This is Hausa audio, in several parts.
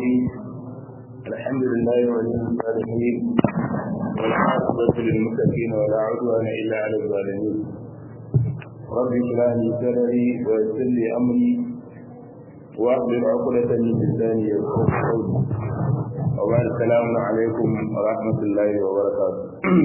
الرحيم الحمد لله ولي الصالحين والعاقبة للمتقين ولا عدوان إلا على الظالمين رب اشرح لي صدري ويسر لي أمري واحلل عقدة من لساني يفقهوا قولي وبعد السلام عليكم ورحمة الله وبركاته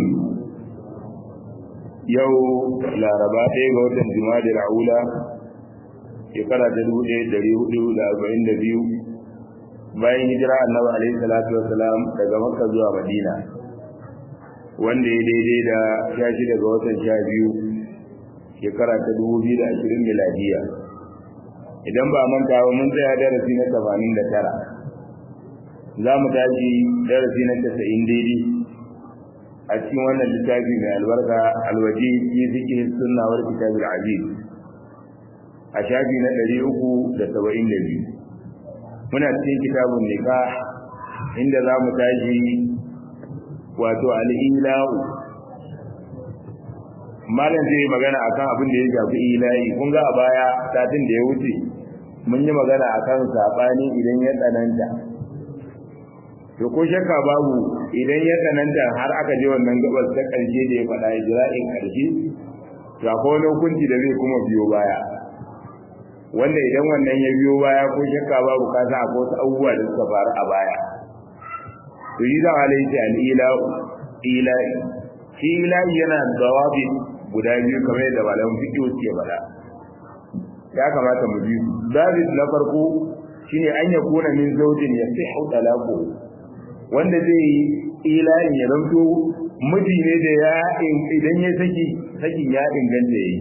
yau laraba ɗaya ga watan jima'a da ra'ula shekara ta dubu ɗaya ɗari hudu da arba'in da biyu bayan hijira annabi alaihi salatu wasalam daga makka zuwa madina wanda ya daidai da sha shida ga watan sha biyu shekara ta dubu biyu da ashirin miladiya idan ba manta ba mun tsaya darasi na tamanin da tara za mu tashi darasi na casa'in daidai a cikin wannan littafi mai albarka alwaji fi fiqh sunna wal kitab al aziz a shafi na 372 muna cikin kitabun nikah inda za mu tashi wato al-ilahu malam zai magana akan abin da ya shafi ilahi kun ga a baya satin da ya wuce mun yi magana akan sabani idan ya tsananta to ko shakka babu idan ya tsananta har aka je wannan gabas ta ƙarshe da ya faɗa ijra'in ƙarshe to akwai wani hukunci da zai kuma biyo baya wanda idan wannan ya biyo baya ko shakka babu ka sa akwai wasu abubuwa da suka faru a baya to yi da alai ta al'ila ilahi shi ilahi yana da wabi guda biyu kamar yadda malamin fiqh suke faɗa ya kamata mu bi su zabit na farko shine an yakuna min zawjin yasihu talaqu wanda zai yi ilahin ya zanto miji ne da ya idan ya saki sakin ya inganta yayi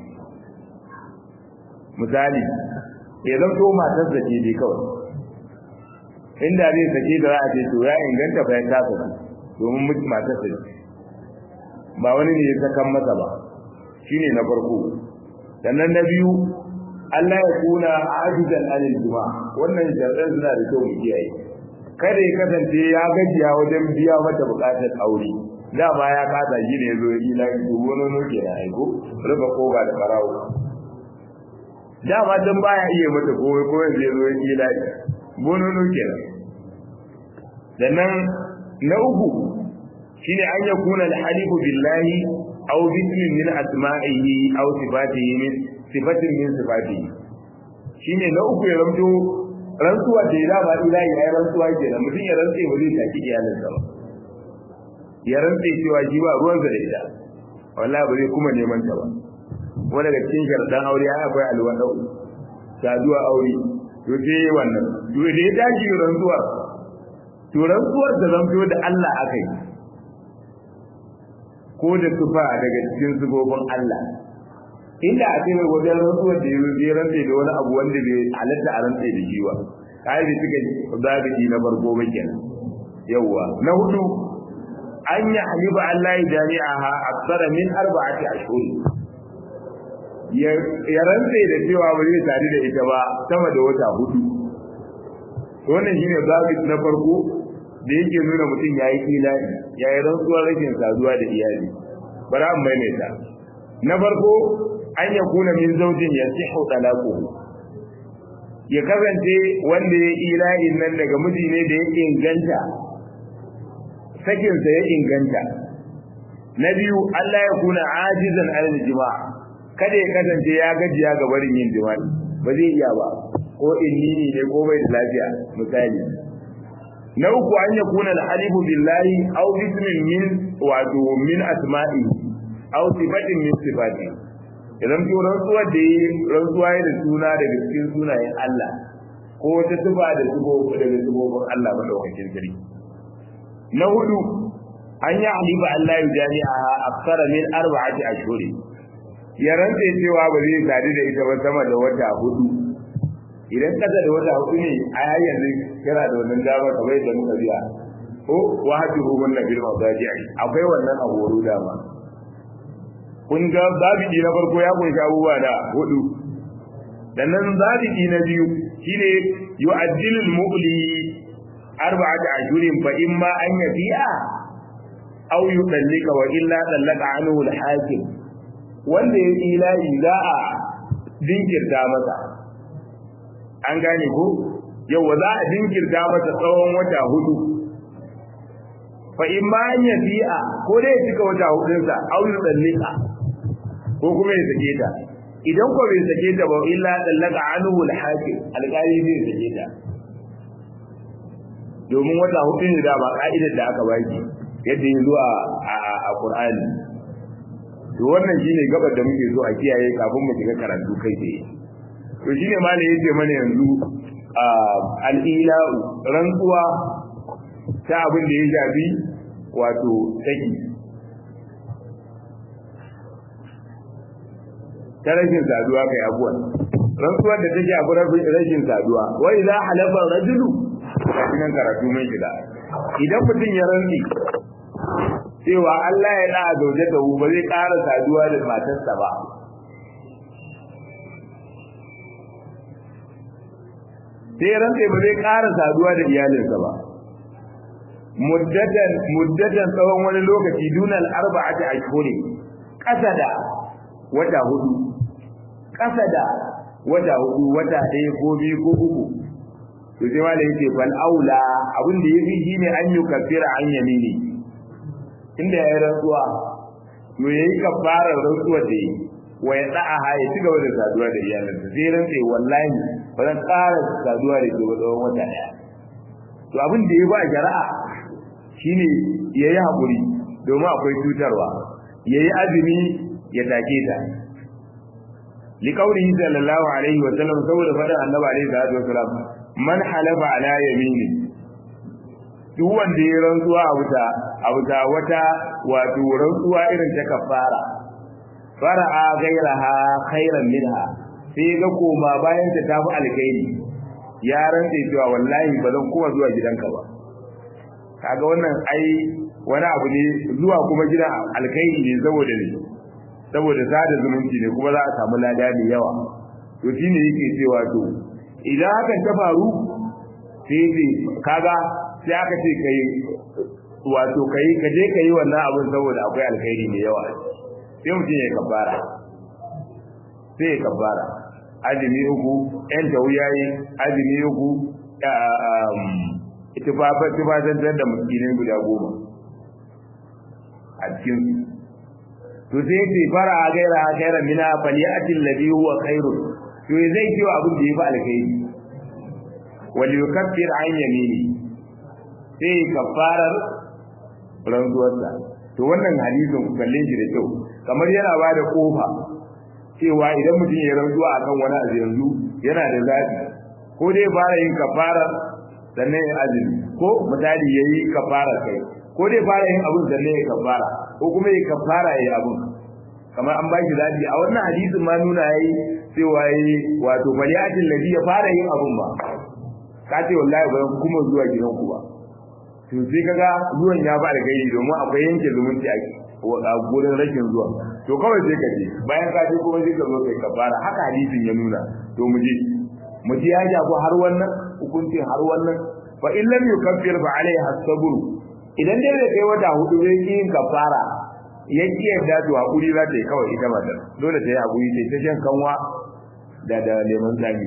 misali ya zanto matar da ce dai kawai inda zai sake da za a ce to ya inganta fa ya kasa domin miji matar da ba wani ne ya sakan masa ba shine na farko sannan na biyu Allah ya kuna ajizan anil juma wannan sharɗan suna da kyau mu kiyaye kada ya kasance ya gajiya wajen biya mata bukatar aure dama ya kasa shi ne zo yi na yi wani noke na aiko rufe koga da farawo dama dan baya iya mata kowai kowai zai zo yi na bono noke na sannan na uku shine an ya kuna alhalifu billahi aw bismin min asma'ihi aw sifatihi min sifatin min sifatihi shine na uku ya ramto rantsuwa da ya ba ilahi ai rantsuwa ke da mutum ya rantse ba zai taki iyalinsa ba ya rantse cewa shi ba ruwansa da ita wallahi ba zai kuma neman ta ba wanda daga cikin sharɗan aure ya akwai alwada saduwa aure to sai wannan to da ya tashi rantsuwa to rantsuwar da zanto da Allah aka yi ko da tufa daga cikin sifofin Allah inda a ce wajen rantsuwar da ya rantse da wani abu wanda bai halatta a rantse da shi ba kai da suka zabiji na farko ba kenan yawa na hudu an yi haliba Allah ya jami'aha aksara min arba'ati ashhur ya rantse da cewa ba zai tare da ita ba sama da wata hudu wannan shine zabiji na farko da yake nuna mutum yayi ilahi yayi rantsuwar rashin saduwa da iyali bara an maimaita na farko an ya kuna min zaujin ya sihu talaquhu ya kasance wanda ya ilahin nan daga miji ne da ya inganta sakin sa ya inganta na biyu Allah ya kuna ajizan alal jima'a kada ya kasance ya gajiya ga barin yin jima'i ba zai iya ba ko inni ne ko bai da lafiya misali na uku an ya kuna al-halifu billahi aw bismin min wato min asma'i aw sifatin min sifatihi idan to rantsuwar da yi rantsuwa ya da suna daga cikin sunayen Allah ko wata tuba da tubo daga tubobin Allah madaukakin sarki na hudu an yi halifa Allah ya jami'a aksara min arba'ati ashhuri ya rantsa cewa ba zai sadu da ita ba sama da wata hudu idan kasa da wata hudu ne a yayin yanzu kira da wannan dama kamar yadda muka biya ko wahabihu wannan bil mawdaji'i akwai wannan a horo dama kun ga zabidi na farko ya kunshi abubuwa da hudu sannan zabidi na biyu shine yu'addilu al-mu'li arba'ata ashhurin fa imma an yafi'a aw yudallika wa illa dallaka anhu al-hakim wanda ya ilahi za a dinkirta masa an gane ko yau za a jinkirta masa tsawon wata hudu fa in ma an yafi'a ko dai ya cika wata hudunsa au yudallika ko kuma ya sake ta idan ko bai sake ta ba illa dallaka anhu al-hakim alƙali zai sake ta domin wata hudu ne da ba ka'idar da aka baki yadda ya zo a Qur'ani to wannan shine gabar da muke so a kiyaye kafin mu shiga karatu kai tsaye to shine malai yace mana yanzu al-ila rantsuwa ta abin da ya shafi wato saki ta rashin saduwa kai abuwan rantsuwar da take abu rashin saduwa wai za halafa rajulu kafin karatu mai shiga idan mutum ya rantsi cewa Allah ya da zauje da ba zai ƙara saduwa da matarsa ba sai rantsi ba zai ƙara saduwa da iyalinsa ba muddatan muddatan tsawon wani lokaci dunal arba'ati ashhuri kasa da wata hudu kasa da wata hudu wata ɗaya ko biyu ko uku to sai wala yake fal aula abin da yafi shine an yi kafira an yamini inda ya rantsuwa to yayi kafarar rantsuwa da yi wa ya da'a ya ci gaba da saduwa da iyalinsa sai rantsa wallahi ba zan ƙara saduwa da ke tsawon wata ɗaya to abin da ya ba shari'a shine yayi hakuri domin akwai cutarwa yayi azumi ya take ta liqaulihi sallallahu alaihi wa sallam saboda faɗin annabi alaihi salatu wasallam man halafa ala yamini duk wanda ya rantsuwa a wuta a wuta wata wato rantsuwa irin ta kafara fara'a gairaha khairan minha sai ga koma bayan ta tafi alkhairi ya rantse cewa wallahi ba zan kuma zuwa gidanka ba kaga wannan ai wani abu ne zuwa kuma gidan alkhairi ne saboda ne saboda sada zumunci ne kuma za a samu lada da yawa to shine yake cewa to idan hakan ta faru sai ce kaga sai aka ce kai wato kai ka je kai wannan abin saboda akwai alkhairi ne yawa sai mutum ya kafara sai ya kafara azumi uku yan tawuyayi azumi uku tufafantar da miskinai guda goma a cikin to sai ce fara a gaira a gaira mina faliyatin ladhi huwa khairun to zai kiwo abin da ya fi alkhairi wal yukaffir an yamini sai kafarar rantsuwarsa to wannan hadisin ku kalle shi da kyau kamar yana ba da kofa cewa idan mutum ya rantsuwa akan wani abu yanzu yana da zaɓi ko dai fara yin kafarar sannan ya azumi ko misali ya yi kafara kai ko dai fara yin abun sannan ya kafara ko kuma ya kafara ya yi abun kamar an baki zaɓi a wannan hadisin ma nuna yayi cewa yayi wato baliyatin ladhi ya fara yin abun ba ka ce wallahi ba kuma zuwa gidanku ba to sai kaga zuwan ya ba da gairi domin akwai yanke zumunci a gurin rashin zuwa to kawai sai ka je bayan ka je kuma sai ka zo kai kafara haka hadisin ya nuna to mu je mu ji ya jago har wannan hukuncin har wannan fa in lam yukaffir fa alaiha sabr idan dai bai kai wata hudu bai yi yin kafara ya ki yadda to hakuri za ta yi kawai ita matar dole ta yi hakuri sai ta shan kanwa da da lemon tsami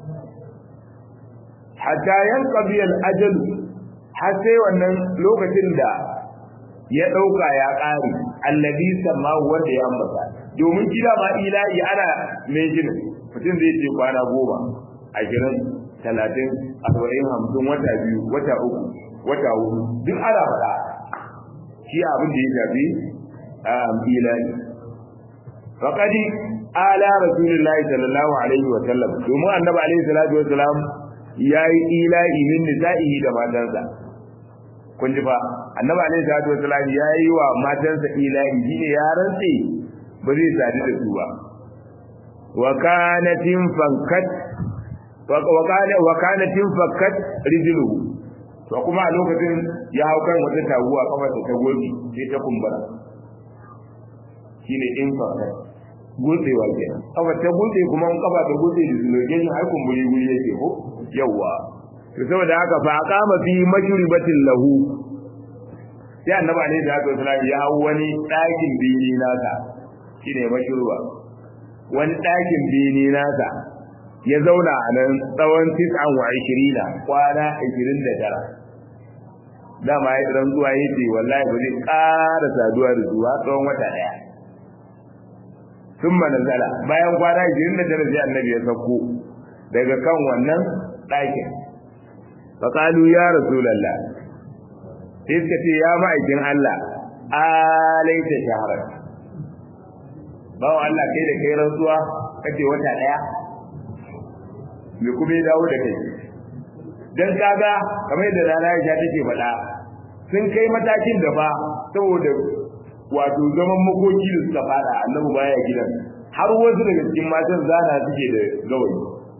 hatta yanqadi al-ajal har sai wannan lokacin da ya dauka ya kare alladhi samahu wanda ya ambata domin kila ma ilahi ana mai jinin mutum zai ce kwana goma ashirin talatin arba'in hamsin wata biyu wata uku wata hudu duk ana faɗa shi abin da ya shafi ilahi faqadi ala rasulillahi sallallahu alaihi wa sallam domin annabi alaihi salatu wa salam yayi ilahi min nisa'ihi da matansa kun ji fa annabi alaihi salatu wa salam yayi wa matansa ilahi shine ya rantse ba zai sadu da su ba wa kanatin fankat wa kanatin fakkat rijluhu to kuma a lokacin ya hau kan wata taguwa kafarsa ta gobe sai ta kumbura shine in fakkat gutsewa kenan kafa ta gutse kuma in kafa ta gutse da zulogin har kumburi guri yake ko yawa to saboda haka fa aqama fi mashribatin lahu sai annabi alaihi salatu wasallam ya hau wani ɗakin bini nasa shine mashruba wani ɗakin bini nasa ya zauna a nan tsawon tis'an wa ishirina kwana ishirin da tara dama ya rantsuwa ya ce wallahi ba zai ƙara saduwa da su har tsawon wata ɗaya sun manazala bayan kwana ishirin da tara sai annabi ya sauko daga kan wannan ɗakin faƙalu ya rasulallah sai suka ce ya ma'aikin Allah alaita shaharar bawa Allah kai da kai rantsuwa kace wata ɗaya me kuma ya dawo da kai dan kaga kamar yadda rana ya take faɗa sun kai matakin da ba saboda wato zaman makoki da suka fada annabi baya gidan har wasu daga cikin matan zana suke da gawayi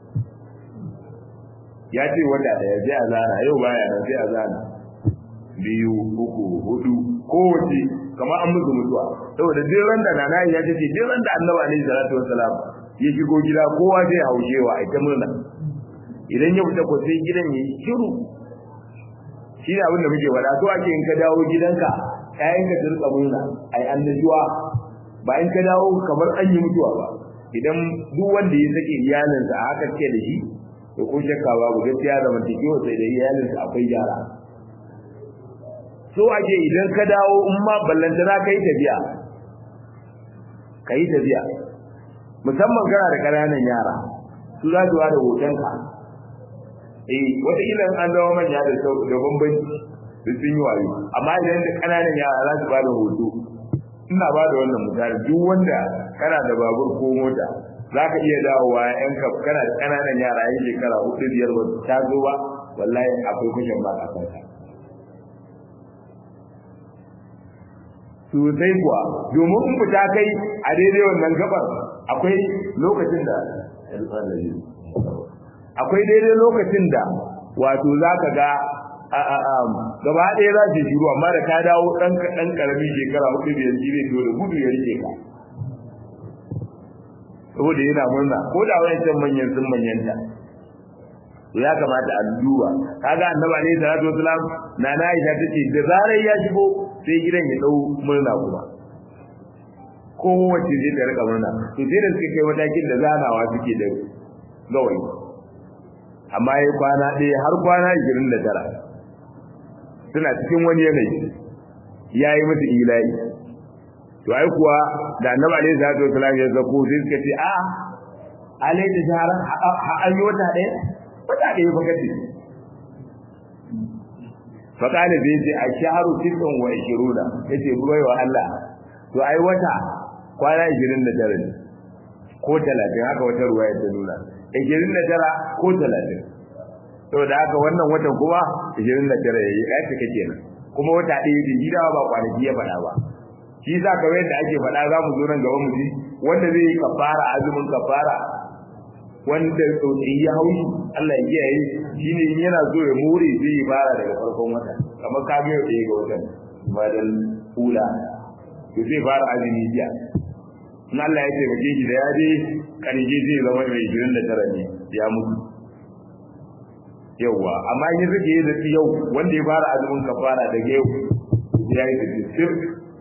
ya ce wata daya sai a zana yau baya nan sai a zana biyu uku hudu kowace kamar an musu mutuwa saboda duk ran da nana ya ce duk ran da annabi alaihi salatu wassalam ya shigo gida kowa zai haushewa a ita murna idan ya fita ko sai gidan ya yi shiru shi ne abin da muke faɗa so ake in ka dawo gidanka ƴaƴan ka rika murna ai annajuwa ba in ka dawo kamar an yi mutuwa ba idan duk wanda ya sake iyalinsa a haka ce da shi to ko shakka babu gaskiya da mantakewa sai da iyalinsa akwai gyara so ake idan ka dawo in ma ballanta za ka yi tafiya ka yi tafiya musamman kana da ƙananan yara su za su da hotonka eh wata ila an zama manya da da bambanci da sun yi wayo amma idan da kananan yara za su ba da hoto ina ba da wannan misali duk wanda kana da babur ko mota za ka iya dawowa yan ka kana da kananan yara yan shekara hudu biyar ba ta zo ba wallahi akwai kushin ba a kanka sosai kuwa domin in fita kai a daidai wannan gabar akwai lokacin da akwai daidai lokacin da wato za ka ga gaba ɗaya za su shiru amma da ka dawo ɗan ɗan ƙarami shekara hudu biyar shi zai da gudu ya rike ka saboda yana murna ko da wayancan manyan sun manyanta to ya kamata a duba kaga annabi alaihi salatu wasalam na na Aisha tace da zarar ya shigo sai gidan ya dau murna kuma kowace zai ta rika murna to sai da suka kai matakin da zanawa suke da gawayi amma ya kwana ɗaya har kwana ishirin da tara suna cikin wani yanayi ya yi musu ila'i to ai kuwa da annabi alaihi salatu wasalam ya zako sai suka ce a alaihi da shahara an yi wata ɗaya wata ɗaya fa kace fa kana bai ce a shaharu tisan wa ishiruna yace bai wa Allah to ai wata kwana 29 ne ko 30 haka wata ruwaya ta nuna 29 ko 30 to da haka wannan watan kuma 29 yayi ai take kenan kuma wata ɗaya da gida ba kwanaki ya faɗa ba shi za ka yadda ake faɗa za mu zo nan gaba mu ji wanda zai yi kafara azumin kafara wanda tsotsi ya haushi Allah ya kiyaye shine in yana so ya more zai yi fara daga farkon wata kamar ka ga yau ga watan badal ula to zai fara azumi jiya in Allah ya taimake shi da ya je karje zai zama mai 29 ne ya mutu yauwa amma in rike yi da yau wanda ya fara azumin kafara daga yau ya yi sittin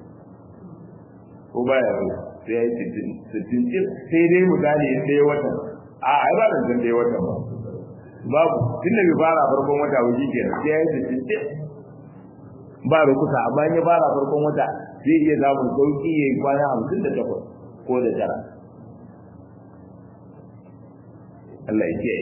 ko baya sai ya yi sittin sai dai misali ɗaya watan a ai ba da zan watan ba babu tun da bai fara farkon wata wuji kenan sai ya yi sittin ba rukusa amma ya fara farkon wata zai iya samun sauki ya yi kwana hamsin da takwas ko da tara Allah ya kiyaye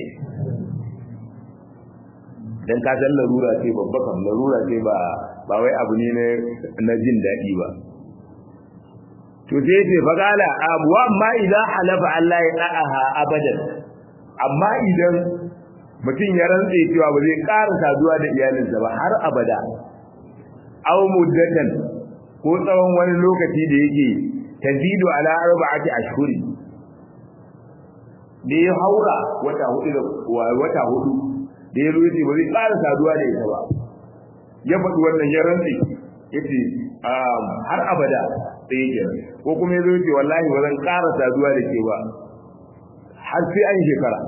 dan ka san larura ce babba kan larura ce ba ba wai abu ne na jin daɗi ba to sai ce faqala abu amma idan halafa Allah ya da'aha abadan amma idan mutum ya rantse cewa ba zai ƙara saduwa da iyalinsa ba har abada aw muddatan ko tsawon wani lokaci da yake tazidu ala arba'ati ashhuri da ya haura wata hudu da wata hudu da ya rufe ba zai ƙara saduwa da ita ba ya faɗi wannan ya rantse yace har abada sai yake ko kuma ya zo ce wallahi ba zan ƙara saduwa da ke ba har sai an shekara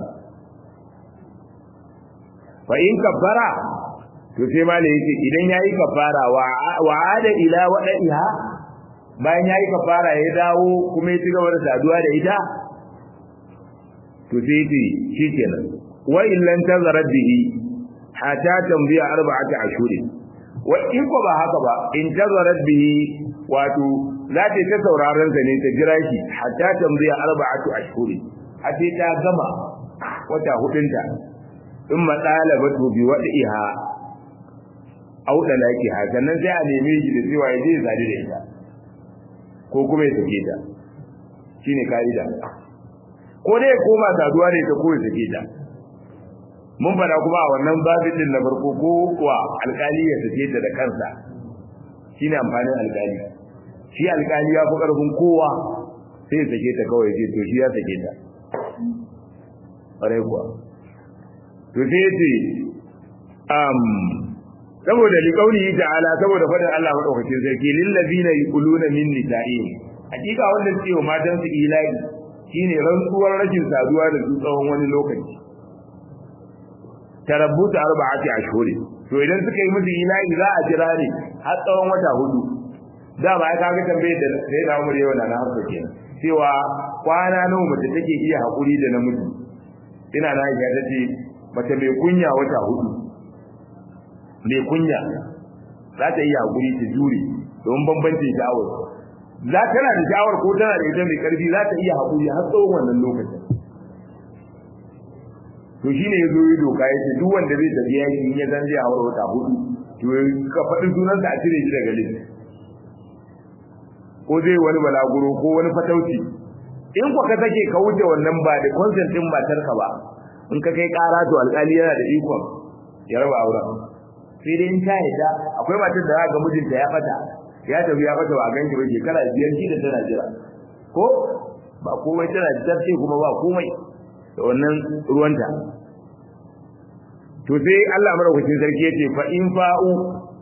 fa in kabbara to sai ma da yake idan yayi kafara wa ada ila wadaiha bayan yayi kafara ya dawo kuma ya ci gaba da saduwa da ita to sai ce shikenan wa illan tazarat bihi hatta tambiya arba'ati ashhur wa in ko ba haka ba in tazarat bihi wato za ta ta sauraron sa ne ta jira shi hatta tambiya arba'atu ashhur a sai ta gama wata hudunta in matsalabatu bi wadiha au dalakiha sannan sai a neme shi da cewa ya je ya sadu da ita ko kuma ya sake ta shine kaida ko dai koma saduwa da ita ko ya sake ta mun fada kuma a wannan babin din na farko ko kuwa alkali ya sake ta da kansa shine amfanin alkali shi alkali ya fi karfin kowa sai ya sake ta kawai ce to shi ya sake ta ƙwarai kuwa to sai ya ce um, saboda liƙauni ta'ala saboda faɗin Allah maɗaukacin sarki lillazina yaquluna min nisa'ihim hakika wanda suke wa matan su ilahi shine rantsuwar rashin saduwa da su tsawon wani lokaci tarabbuta arba'ati ashhuri to idan suka yi musu ilahi za a jira ne har tsawon wata hudu da ba ka ga tambaye da sai da umar yau na na harka kenan cewa kwana nawa mace take iya hakuri da namiji ina na ga ta ce mace mai kunya wata hudu mai kunya za ta iya hakuri ta jure don bambancin sha'awar za tana da sha'awar ko tana da ita mai karfi za ta iya hakuri har tsawon wannan lokacin to shine ya zo yi doka ya ce duk wanda zai tafi yaki in ya zan zai haura wata hudu to ka faɗi sunansa a cire shi daga list ko zai wani balaguro ko wani fatauci in ku ka sake ka wuce wannan ba da consent din matarka ba in ka kai ƙara to alƙali yana da ikon ya raba auren sai dai in ta yadda akwai matar da ga mijinta ya fata ya tafi ya fata ba a ganki ba shekara biyar shi da tana jira ko ba komai tana jira ce kuma ba komai da wannan ruwanta to sai Allah madaukakin sarki yace fa in fa'u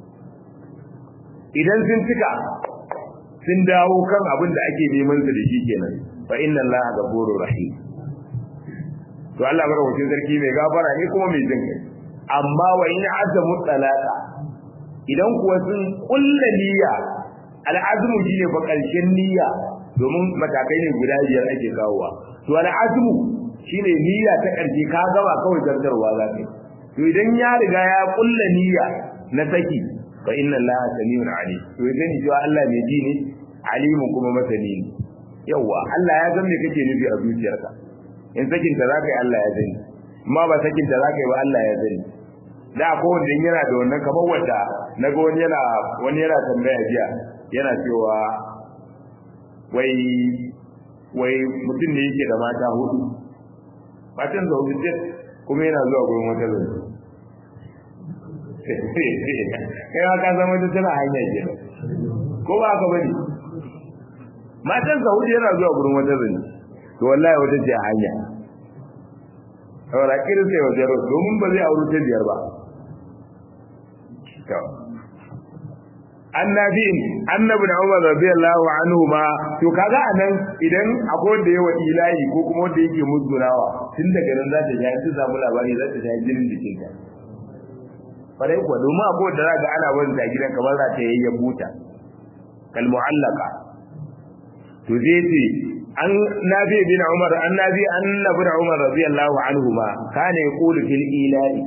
idan sun cika sun dawo kan abin da ake neman su da shi kenan fa inna Allaha ghafurur rahim to Allah madaukakin sarki mai gafara ne kuma mai jin kai amma wa in azamu talaka idan kuwa sun kulla niyya al'azmu shine fa karshen niyya domin matakai ne guda biyar ake kawowa to al'azmu shine niyya ta karshe ka gaba kawai zartarwa za ka to idan ya riga ya kulla niyya na saki fa inna allaha samiun alim to idan ji Allah mai ji ne alimun kuma masani ne yawa Allah ya san me kake nufi a zuciyarka in sakin ta zaka yi Allah ya sani amma ba sakin ta zaka yi ba Allah ya sani da ko wanda yana da wannan kamar wanda naga wani yana wani yana tambaya jiya yana cewa wai wai mutum ne yake da mata hudu matan da hudu ce kuma yana zuwa gurin wata zai kai ma ka zama ta tana hanya ke ko ba ka bane matan sa hudu yana zuwa gurin wata zai to wallahi wata ce a hanya saboda kirin sai wajen domin ba zai auri ta biyar ba annabi annabi da Umar radiyallahu anhu ma to kaga anan idan akwai wanda yawa ilahi ko kuma wanda yake musgunawa tun daga nan za ta ji an samu labari za ta ji jinin jikin ta farai kuwa domin akwai wanda zaka ana wani ta gidan kamar za ta yayyan buta kal mu'allaka to zai ce an nabi bin Umar annabi annabi da Umar radiyallahu anhu ma kana yaqulu fil ilahi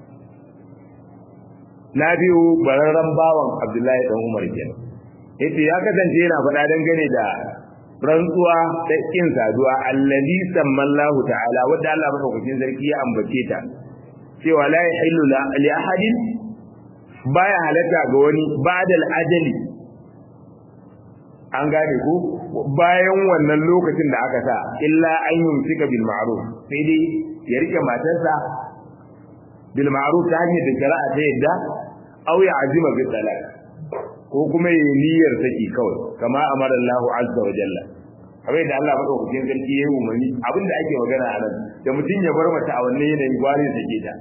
na biyu bararren bawan Abdullahi dan Umar kenan yace ya kasance yana faɗa dangane da rantsuwa da kin saduwa allazi sammallahu ta'ala wanda Allah madaukakin sarki ya ambace ta cewa la yahillu li ahadin baya halatta ga wani ba'dal ajali an gane ko bayan wannan lokacin da aka sa illa an yumsika bil ma'ruf sai dai ya rike matarsa bil ma'ruf ta hanyar da shari'a ta yadda aw ya azima bi talaq ko kuma yi niyyar saki kawai kama amara Allah azza wa jalla kamar da Allah madaukakin sarki ya yi umarni abinda ake magana a nan da mutum ya bar mata a wannan yanayin gwari sake ta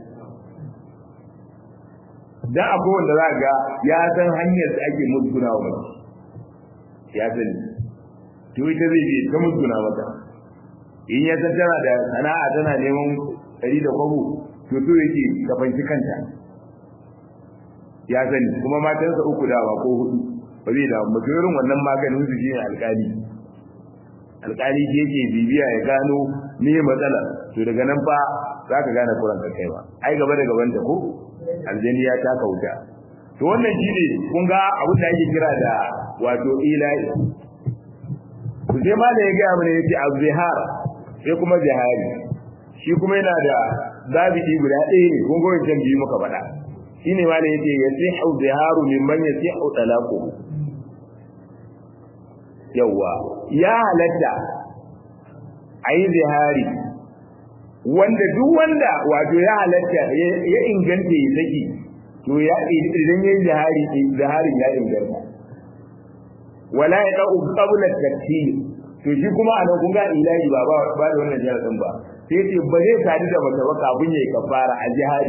dan akwai wanda za ga ya san hanyar da ake musguna wa mace ya sani to ita zai je ta musguna mata in ya san tana da sana'a tana neman ɗari da kwabo to so yake ka fanci kanta ya sani kuma matansa uku dawa ko hudu ba zai da mutum irin wannan maganin su shine alkali alkali ke yake bibiya ya gano me matsala to daga nan fa za ka gane kuran ka kai ba ai gaba da gaban ta ko aljani ya taka wuta to wannan shine kun ga abin da ake kira da wato ilahi to sai ma da ya ga mana yace azhar sai kuma jihari shi kuma yana da zabidi guda ɗaya ne kun ga wancan biyu muka faɗa shine ma da yace yasihu ziharu mimman yasihu talaqu yawa ya halatta ayi zihari wanda duk wanda wato ya halatta ya inganta ya saki to ya idan yayin zihari zihari ya inganta wala ya da'u qabla takfir to shi kuma anan kun ga ilahi ba ba ba da wannan jaradin ba sai ce ba zai sadu da mace ba kafin yayi kafara a jihari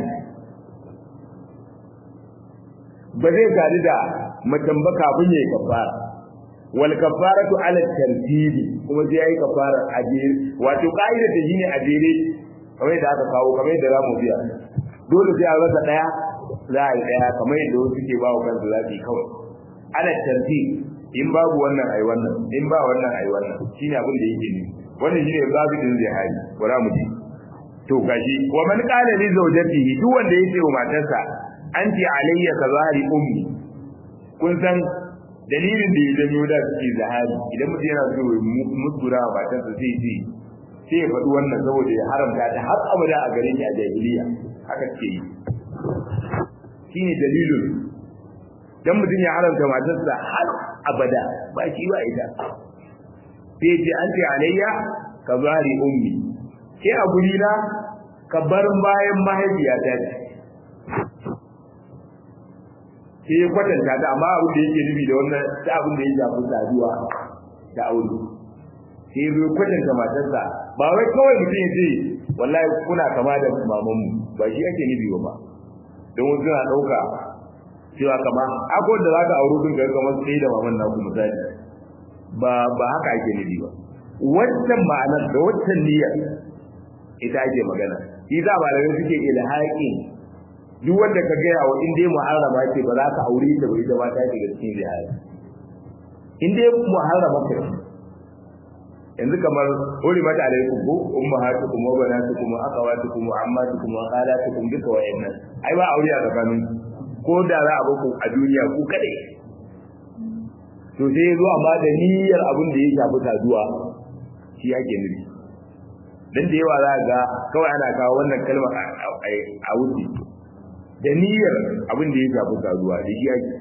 ba zai sadu da mace ba kafin yayi kafara wal kafaratu ala tartibi kuma sai yayi kafara a jere wato kaida ta shine a jere kamar da aka kawo kamar da zamu biya dole sai a rasa daya za a yi daya kamar yadda wasu ke ba wa kansu zafi kawai ala tartibi in babu wannan ai wannan in ba wannan ai wannan shine abin da yake ni wannan shine babu din zihari bara mu ji to gashi wa man qala li zawjatihi duk wanda yake wa matarsa anti alayya ka zahari ummi kun san dalilin da ya janyo da suke zahari idan mutum yana so ya musgura wa matarsa sai ce sai ya faɗi wannan saboda ya haramta ta har abada a gare shi a jahiliya haka ce yi shine dalilin dan mutum ya haramta matarsa har abada ba shi ba ita sai ce an ce alayya ka zari ummi ke a guri na ka bar bayan mahaifiyata ce sai ya kwatanta ta amma abin da yake nufi da wannan ta abin da ya shafi saduwa da aure sai ya zo kwatanta matarsa ba wai kawai mutum ya ce wallahi kuna kama da mamanmu ba shi ake nufi ba don wasu suna ɗauka cewa kama akwai da zaka auro din ga kamar sai da maman naku misali ba ba haka ake nufi ba wannan ma'anar da wannan niyyar ita ake magana shi za ba da suke ilhaqin duk wanda ka gaya wa in dai muharrama ce ba za ka aure ta ba ita ba ta shiga cikin zihari in dai muharrama ce yanzu kamar hori mata alaikum ko ummahatukum wa banatukum wa akhawatukum wa ammatukum wa khalatukum duka wa'annan ai ba aure a tsakaninku ko da za a baku a duniya ku kadai to sai zo amma da niyyar abin da ya shafi saduwa shi yake nufi dan da yawa za ga kawai ana kawo wannan kalmar a wuce da niyyar abin da ya shafi saduwa da shi yake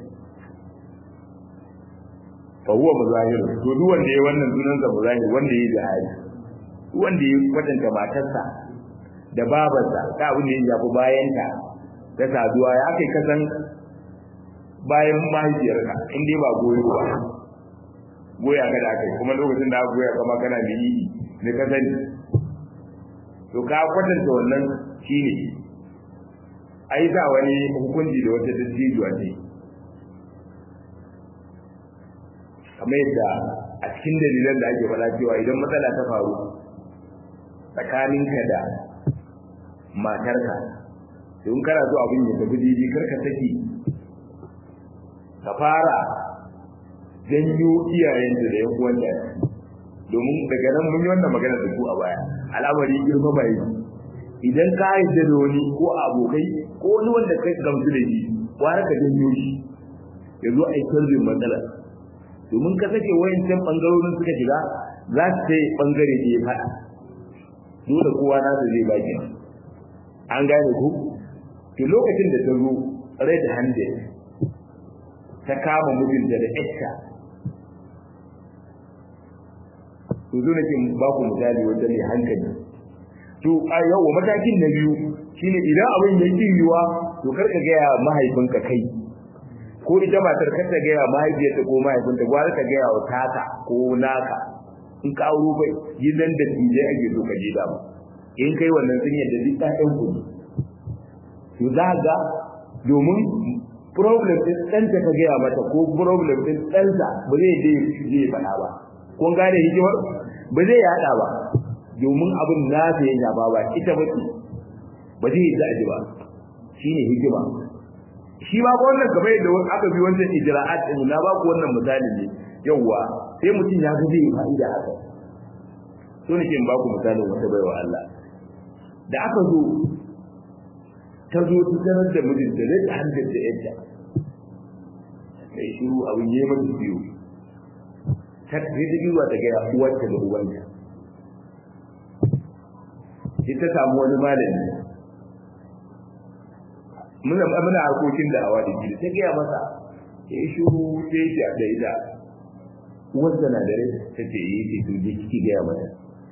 fa huwa muzahir to duk wanda ya wannan sunan sa muzahir wanda ya jihadi duk wanda ya kwatanta matarsa da babarsa ta abin da ya shafi bayanta ta saduwa ya kai kasan bayan mahaifiyarka in dai ba goyo ba goya ka da kai kuma lokacin da aka goya kama kana da yi ne ka sani to ka kwatanta wannan shine ai da wani hukunci da wata dattijuwa ce kamar yadda a cikin dalilan da ake faɗa cewa idan matsala ta faru tsakaninka da matarka in kana so abin ya tafi daidai karka saki ka fara janyo iyayenta da yan uwanta domin daga nan mun yi wannan magana da ku a baya al'amari girma bai idan ka haɗe da wani ko abokai ko wani wanda kai gamsu da shi wani ka janyo shi ya zo a yi sarbin matsala domin ka sake wayancan bangarorin suka shiga za su sai bangare da ya faɗa dole kowa nasa zai baki an gane ku to lokacin da ta zo red handed ta kama mijinta da ƴarta to zo nake ba ku misali wanda mai hankali to a yau matakin na biyu shine idan abin ya yiwuwa to kar ka gaya mahaifinka kai ko ita matar kar ta gaya mahaifiyarta ko mahaifinta gwara ka gaya wa tata ko naka in ka auro bai gidan da tije ake so ka je da ba in kai wannan sun yadda duk ɗayan ku to za ga domin problem din ɗanta ka gaya mata ko problem din ɗansa ba zai je je faɗa ba kun gane hikimar ba zai yaɗa ba domin abin na ta yin ba ba ita ba ce ba zai yi ji ba shine hikima shi ba wannan kamar yadda aka bi wancan ijra'at din na ba ku wannan misali ne yawwa sai mutum ya ga zai fa'ida haka so nake in ba ku misalin wata baiwa Allah da aka zo ta zo ta sanar da mijinta zai ta hankali da yadda sai shiru abin yi mata biyu ta sai ta biyu ta gaya uwarta da ubanta sai ta samu wani malami muna muna harkokin da awa da gidi ta gaya masa ya yi shiru sai ya da ita uwarta na da rai ta ce yi ce to je kiki gaya mata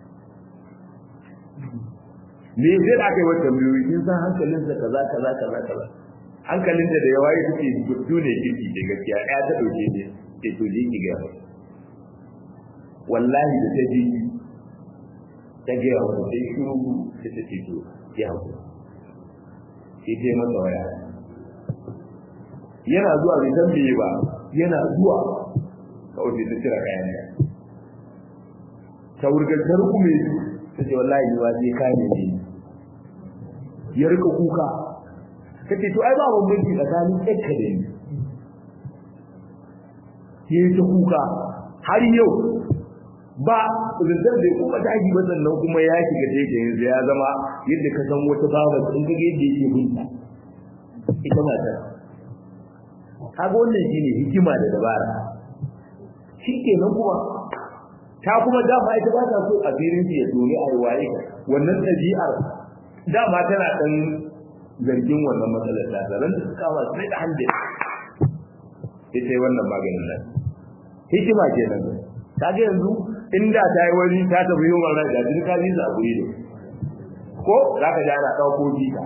me zai da aka yi wata biyu kin san hankalinsa kaza kaza kaza kaza hankalinta da yawa ya take gudu ne kirki da gaskiya ya ta dauke ne ke to je ki ga wallahi da ta ji ta ga wata sai shiru ta ta ce to ya hawo sai ta masa waya yana zuwa bai san meye ba yana zuwa kawai sai ta cira kayan da ta wurgar ta rukume ta ce wallahi ni ba sai kayan ne ya rika kuka kace to ai ba bambanci tsakanin tsakka da ni yayi ta kuka har yau ba zindar da kuma daji ba sannan kuma ya shiga take yanzu ya zama yadda ka san wata baba in kage yadda yake binta ita mata kaga wannan shine hikima da dabara shikenan kuma ta kuma dama ita ba ta so a firin ya dole a waye wannan ɗabi'ar dama tana dan zargin wannan matsalar ta zaran da suka wa sai da hande ita wannan maganin nan hikima kenan kaga yanzu inda ta yi wani ta tafi yi wannan da duk ka bisa guri ne ko za ka ji ana ɗauko jika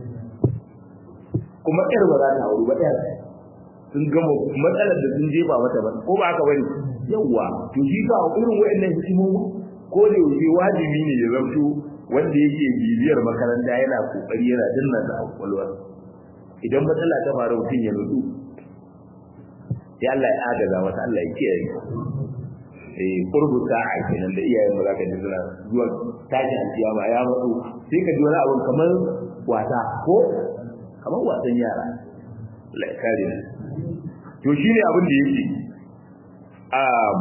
kuma ƴar ba za ta hauru ba ƴar sun gama matsalar da sun jefa mata ba ko ba haka bane yawwa to shi ka irin waɗannan hikimomi ko da yaushe wajibi ne ya zamto wanda yake bibiyar makaranta yana kokari yana danna da kwakwalwar idan matsala ta faru mutum ya nutsu sai Allah ya agaza masa Allah ya kiyaye eh qurbu sa'a kenan da iyayen maza ka ji suna zuwa tashi alkiyama ya matsu sai ka ji wani abu kamar wasa ko kamar wasan yara Allah ya kare ni to shine abin da yake um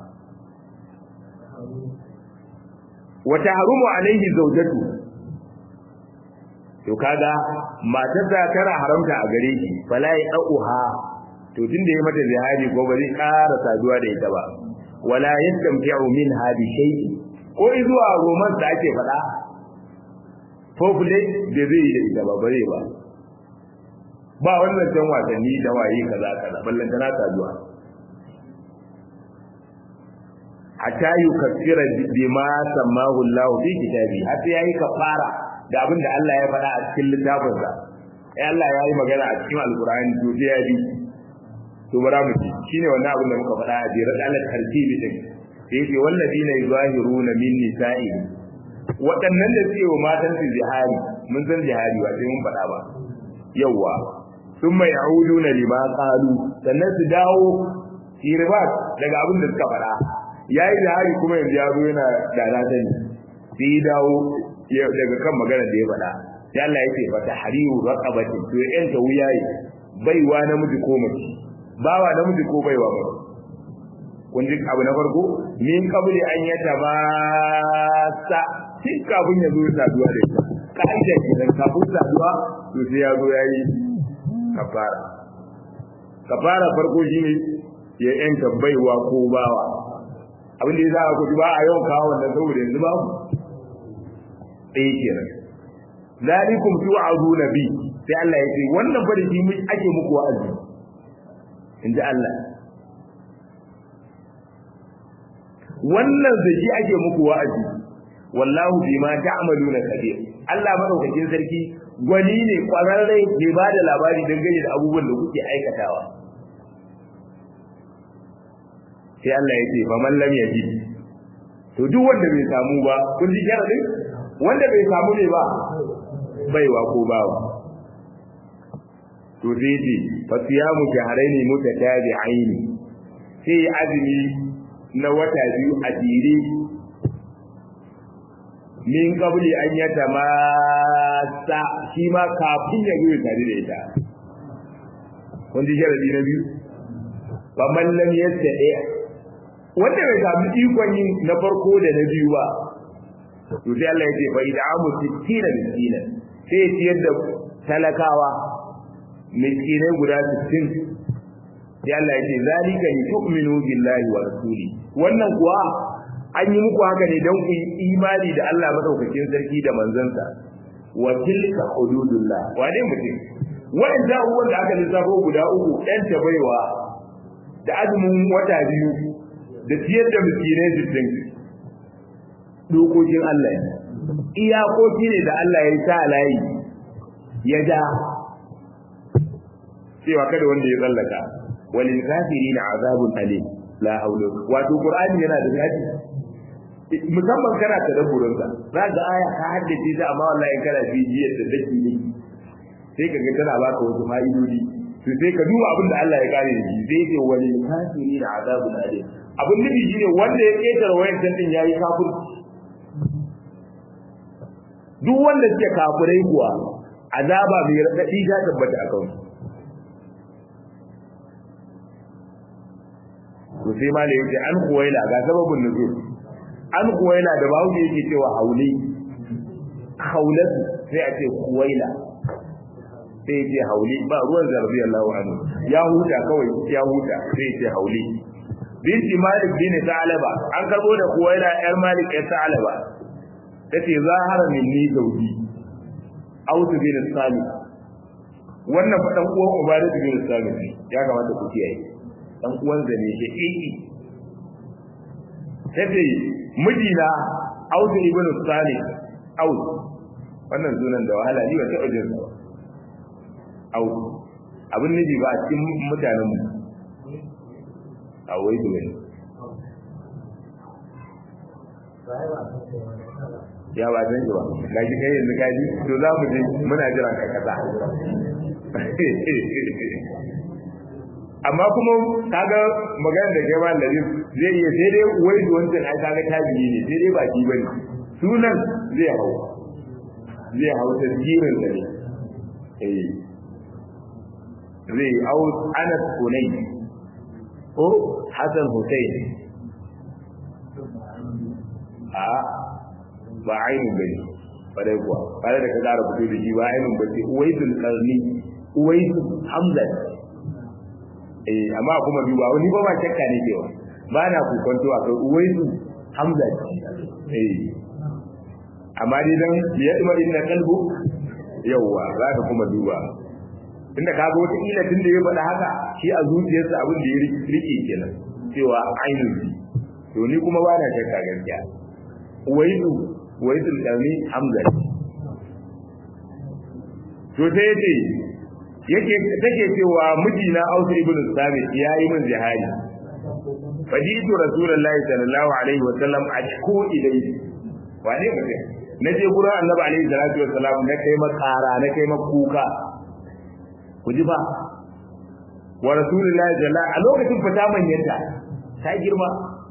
wata harumu alaihi zaujatu to kaga matar da tana haramta a gare shi fala ya dauha to tunda yayi mata zihari ko ba zai ƙara saduwa da ita ba wala yastamti'u minha bi shay'in ko zuwa roman da ake faɗa fofule da zai yi da ita ba bare ba ba wannan can wasanni da waye kaza kaza ballan tana saduwa hatta yukaffira bima sammahu Allah fi kitabi hatta yayi kafara da abin da Allah ya faɗa a cikin littafin sa eh Allah ya yi magana a cikin alqur'ani to sai ya bi to bara mu ci shine wannan abin da muka faɗa a jira da Allah tartibi din sai yace walladina yuzahiruna min nisa'i waɗannan da suke wa matan su jihari mun san jihari ba sai mun faɗa ba yawa thumma ya'uduna lima qalu sannan su dawo irbat daga abin da suka faɗa ya yi jihari kuma yanzu ya zo yana da na sani sai ya dawo daga kan magana da ya faɗa sai Allah ya ce fa tahriru raqabati to yan ta wuyaye baiwa namiji ko mace bawa namiji ko baiwa mace kun ji abu na farko min kabuli an yata ba sa tun kafin ya zo saduwa da ita ka'ida kenan kafin saduwa to sai ya zo ya yi kafara kafara farko shine ya yanta baiwa ko bawa abin da ya za a kuji ba a yawan kawo wannan saboda yanzu babu ɗaya kenan zalikum tu'azuna bi sai Allah ya ce wannan fa da shi mu ake muku wa'azi inji Allah wannan da shi ake muku wa'azi wallahu bima ta'maluna kabir Allah madaukakin sarki gwani ne kwararre ke ba da labari dangane da abubuwan da kuke aikatawa sai Allah ya ce fa man lam yajid to duk wanda bai samu ba kun ji sharadin wanda bai samu ne ba baiwa ko bawa to sai ce fa siyamu shahrayn mutatabi'ain sai azumi na wata biyu a jere min qabli an yatamassa shi ma kafin ya zo tare da ita kun ji sharadi na biyu fa man lam yastati wanda bai samu ikon yin na farko da na biyu ba to sai Allah ya ce fa id'amu 60 miskina sai ya ciyar da talakawa miskinai guda 60 sai Allah ya ce zalika li tu'minu billahi wa rasuli wannan kuwa an yi muku haka ne don ku yi imani da Allah madaukakin sarki da manzansa wa tilka hududullah wane mutum wa'anda abubuwan da aka lissafo guda uku ɗan tabaiwa da azumin wata biyu da ciyar da miskinai sittin dokokin Allah ne iyakoki ne da Allah ya sa layi ya ja cewa kada wanda ya tsallaka walil kafirin azabun alim la haula wato qur'ani yana da gaji musamman kana tadabburin sa za ga aya ka haddace ta amma wallahi kana bibiyar da dake ne sai ka ga tana baka wasu fa'idodi to sai ka duba abin da Allah ya kare da shi sai ce walil kafirin azabun alim abin nufi shine wanda ya ketare wayan din yayi kafirci duk wanda suke kafirai kuwa azaba mai radadi ta tabbata a kansu to sai ma da yake an kuwaila ga sababin nuzul an kuwaila da bawo yake cewa hauli haulatu sai a ce kuwaila sai ya ce hauli ba ruwan zarbi Allah anhu ya huta kawai ya huta sai ya ce hauli binti malik bin ta'alaba an karbo da kuwaila yar malik yar ta'alaba tace zahara minni zawji autu bin sami wannan fadan uwan ubadatu bin sami ya kamata ku kiyaye dan uwan zane shi iki tace mijina autu ibn sami autu wannan sunan da wahala ni ba ta ujin sa autu abin nufi ba a cikin mutanen mu a wai da wani ya ba san ba ga shi kai yanzu kaji to za mu je muna jira ka kaza amma kuma kaga magana da kai ba lalle zai iya sai dai wai da wancan ai kaga tabi'i ne sai dai ba ki bane sunan zai hau zai hau tasgirin da ne eh zai hau Anas Kunai ko Hassan Hussein a ba ainihin bane bare kuwa bare da ka ƙara fito da shi ba ainihin bace uwaisul qarni uwaisul hamza eh amma kuma duba wani ba ba shakka ne cewa ba na kokonto a kai uwaisul hamza eh amma dai dan ya dima inna qalbu yawa za ka kuma duba tunda kaga wata ila tunda ya faɗa haka shi a zuciyarsa abin da ya rike kenan cewa ainihin to ni kuma ba na shakka gaskiya uwaisul waisul dami hamza to sai yace yake take cewa mijina Ausu ibn Sabit yayi min jihadi fajitu rasulullahi sallallahu alaihi wa sallam ashku ilayhi wane mutum naje gurin annabi alaihi salatu wa salam na kai makara na kai makuka ku ji ba wa rasulullahi sallallahu a lokacin fita manyanta ta girma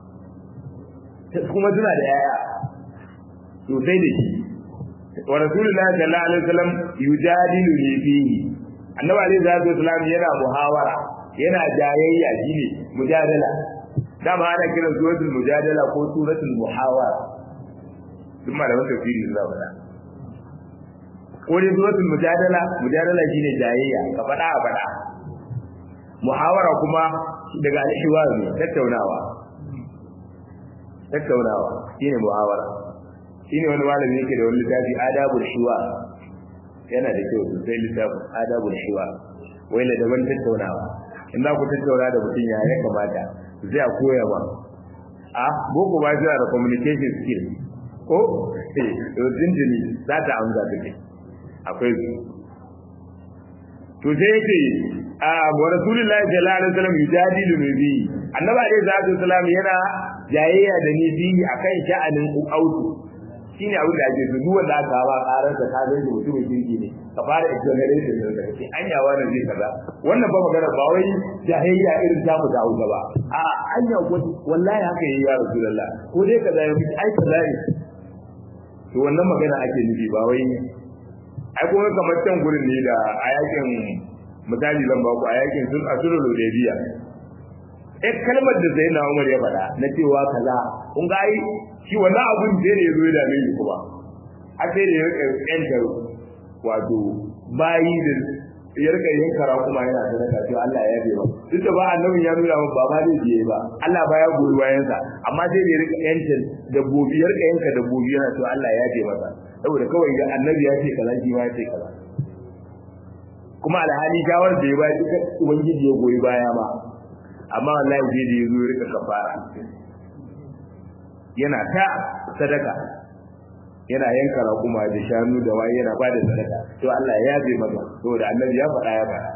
kuma suna da yaya sosai da shi wa rasulullahi sallallahu alaihi wasallam yujadilu ni fihi annabi alaihi salatu wasallam yana muhawara yana jayayya shine mujadala dama ana kiran suratul mujadala ko suratul muhawara duk malaman tafsiri sun zaba ko dai suratul mujadala mujadala shine jayayya ka faɗa a faɗa muhawara kuma daga al-hiwar ne tattaunawa tattaunawa shine muhawara shine wani malami yake da wani littafi adabul shiwa yana da kyau sosai littafin adabul shiwa wai da daban tattaunawa in za ku tattauna da mutum ya ya kamata zai a koya ba a boko ba shi da communication skill ko eh to jinjini za ta amsa take akwai su to sai yake a wa rasulullahi sallallahu alaihi wasallam yujadilu nabi annabi alaihi salatu wasallam yana jayayya da ni bihi akan sha'anin autu shine abin da ake duk wanda aka ba karar da ka ga mutumin kirki ne ka fara exoneration da kake anya wannan zai kaza wannan ba magana ba wai jahiliya irin ta mu da hausa ba a anya wallahi haka yayi ya rasulullah ko dai kaza ya ai kaza ne to wannan magana ake nufi ba wai ai kuma kamar can gurin ne da a yakin misali zan ba ku a yakin sun asulul hudaybiya eh kalmar da Zainab Umar ya faɗa na cewa kaza kun ga ai shi wannan abun da ne yazo ya dame shi kuma a sai da ya rika yanta wato bayi da ya rika yin kara kuma yana sadaka to Allah ya yabe ba duk da ba annabin ya nuna ba ba zai je ba Allah ba ya goyi bayan sa amma sai da ya rika yanta dabbobi ya rika yanka dabbobi yana to Allah ya yabe masa saboda kawai ga annabi ya ce kaza shi ma ya ce kaza kuma alhali shawar da ya ba duka ubangiji ya goyi baya ba amma wallahi sai da ya zo ya rika kafara yana ta sadaka yana yanka raƙuma da shanu da waye yana ba da sadaka to Allah ya yabe masa saboda annabi ya faɗa ya faɗa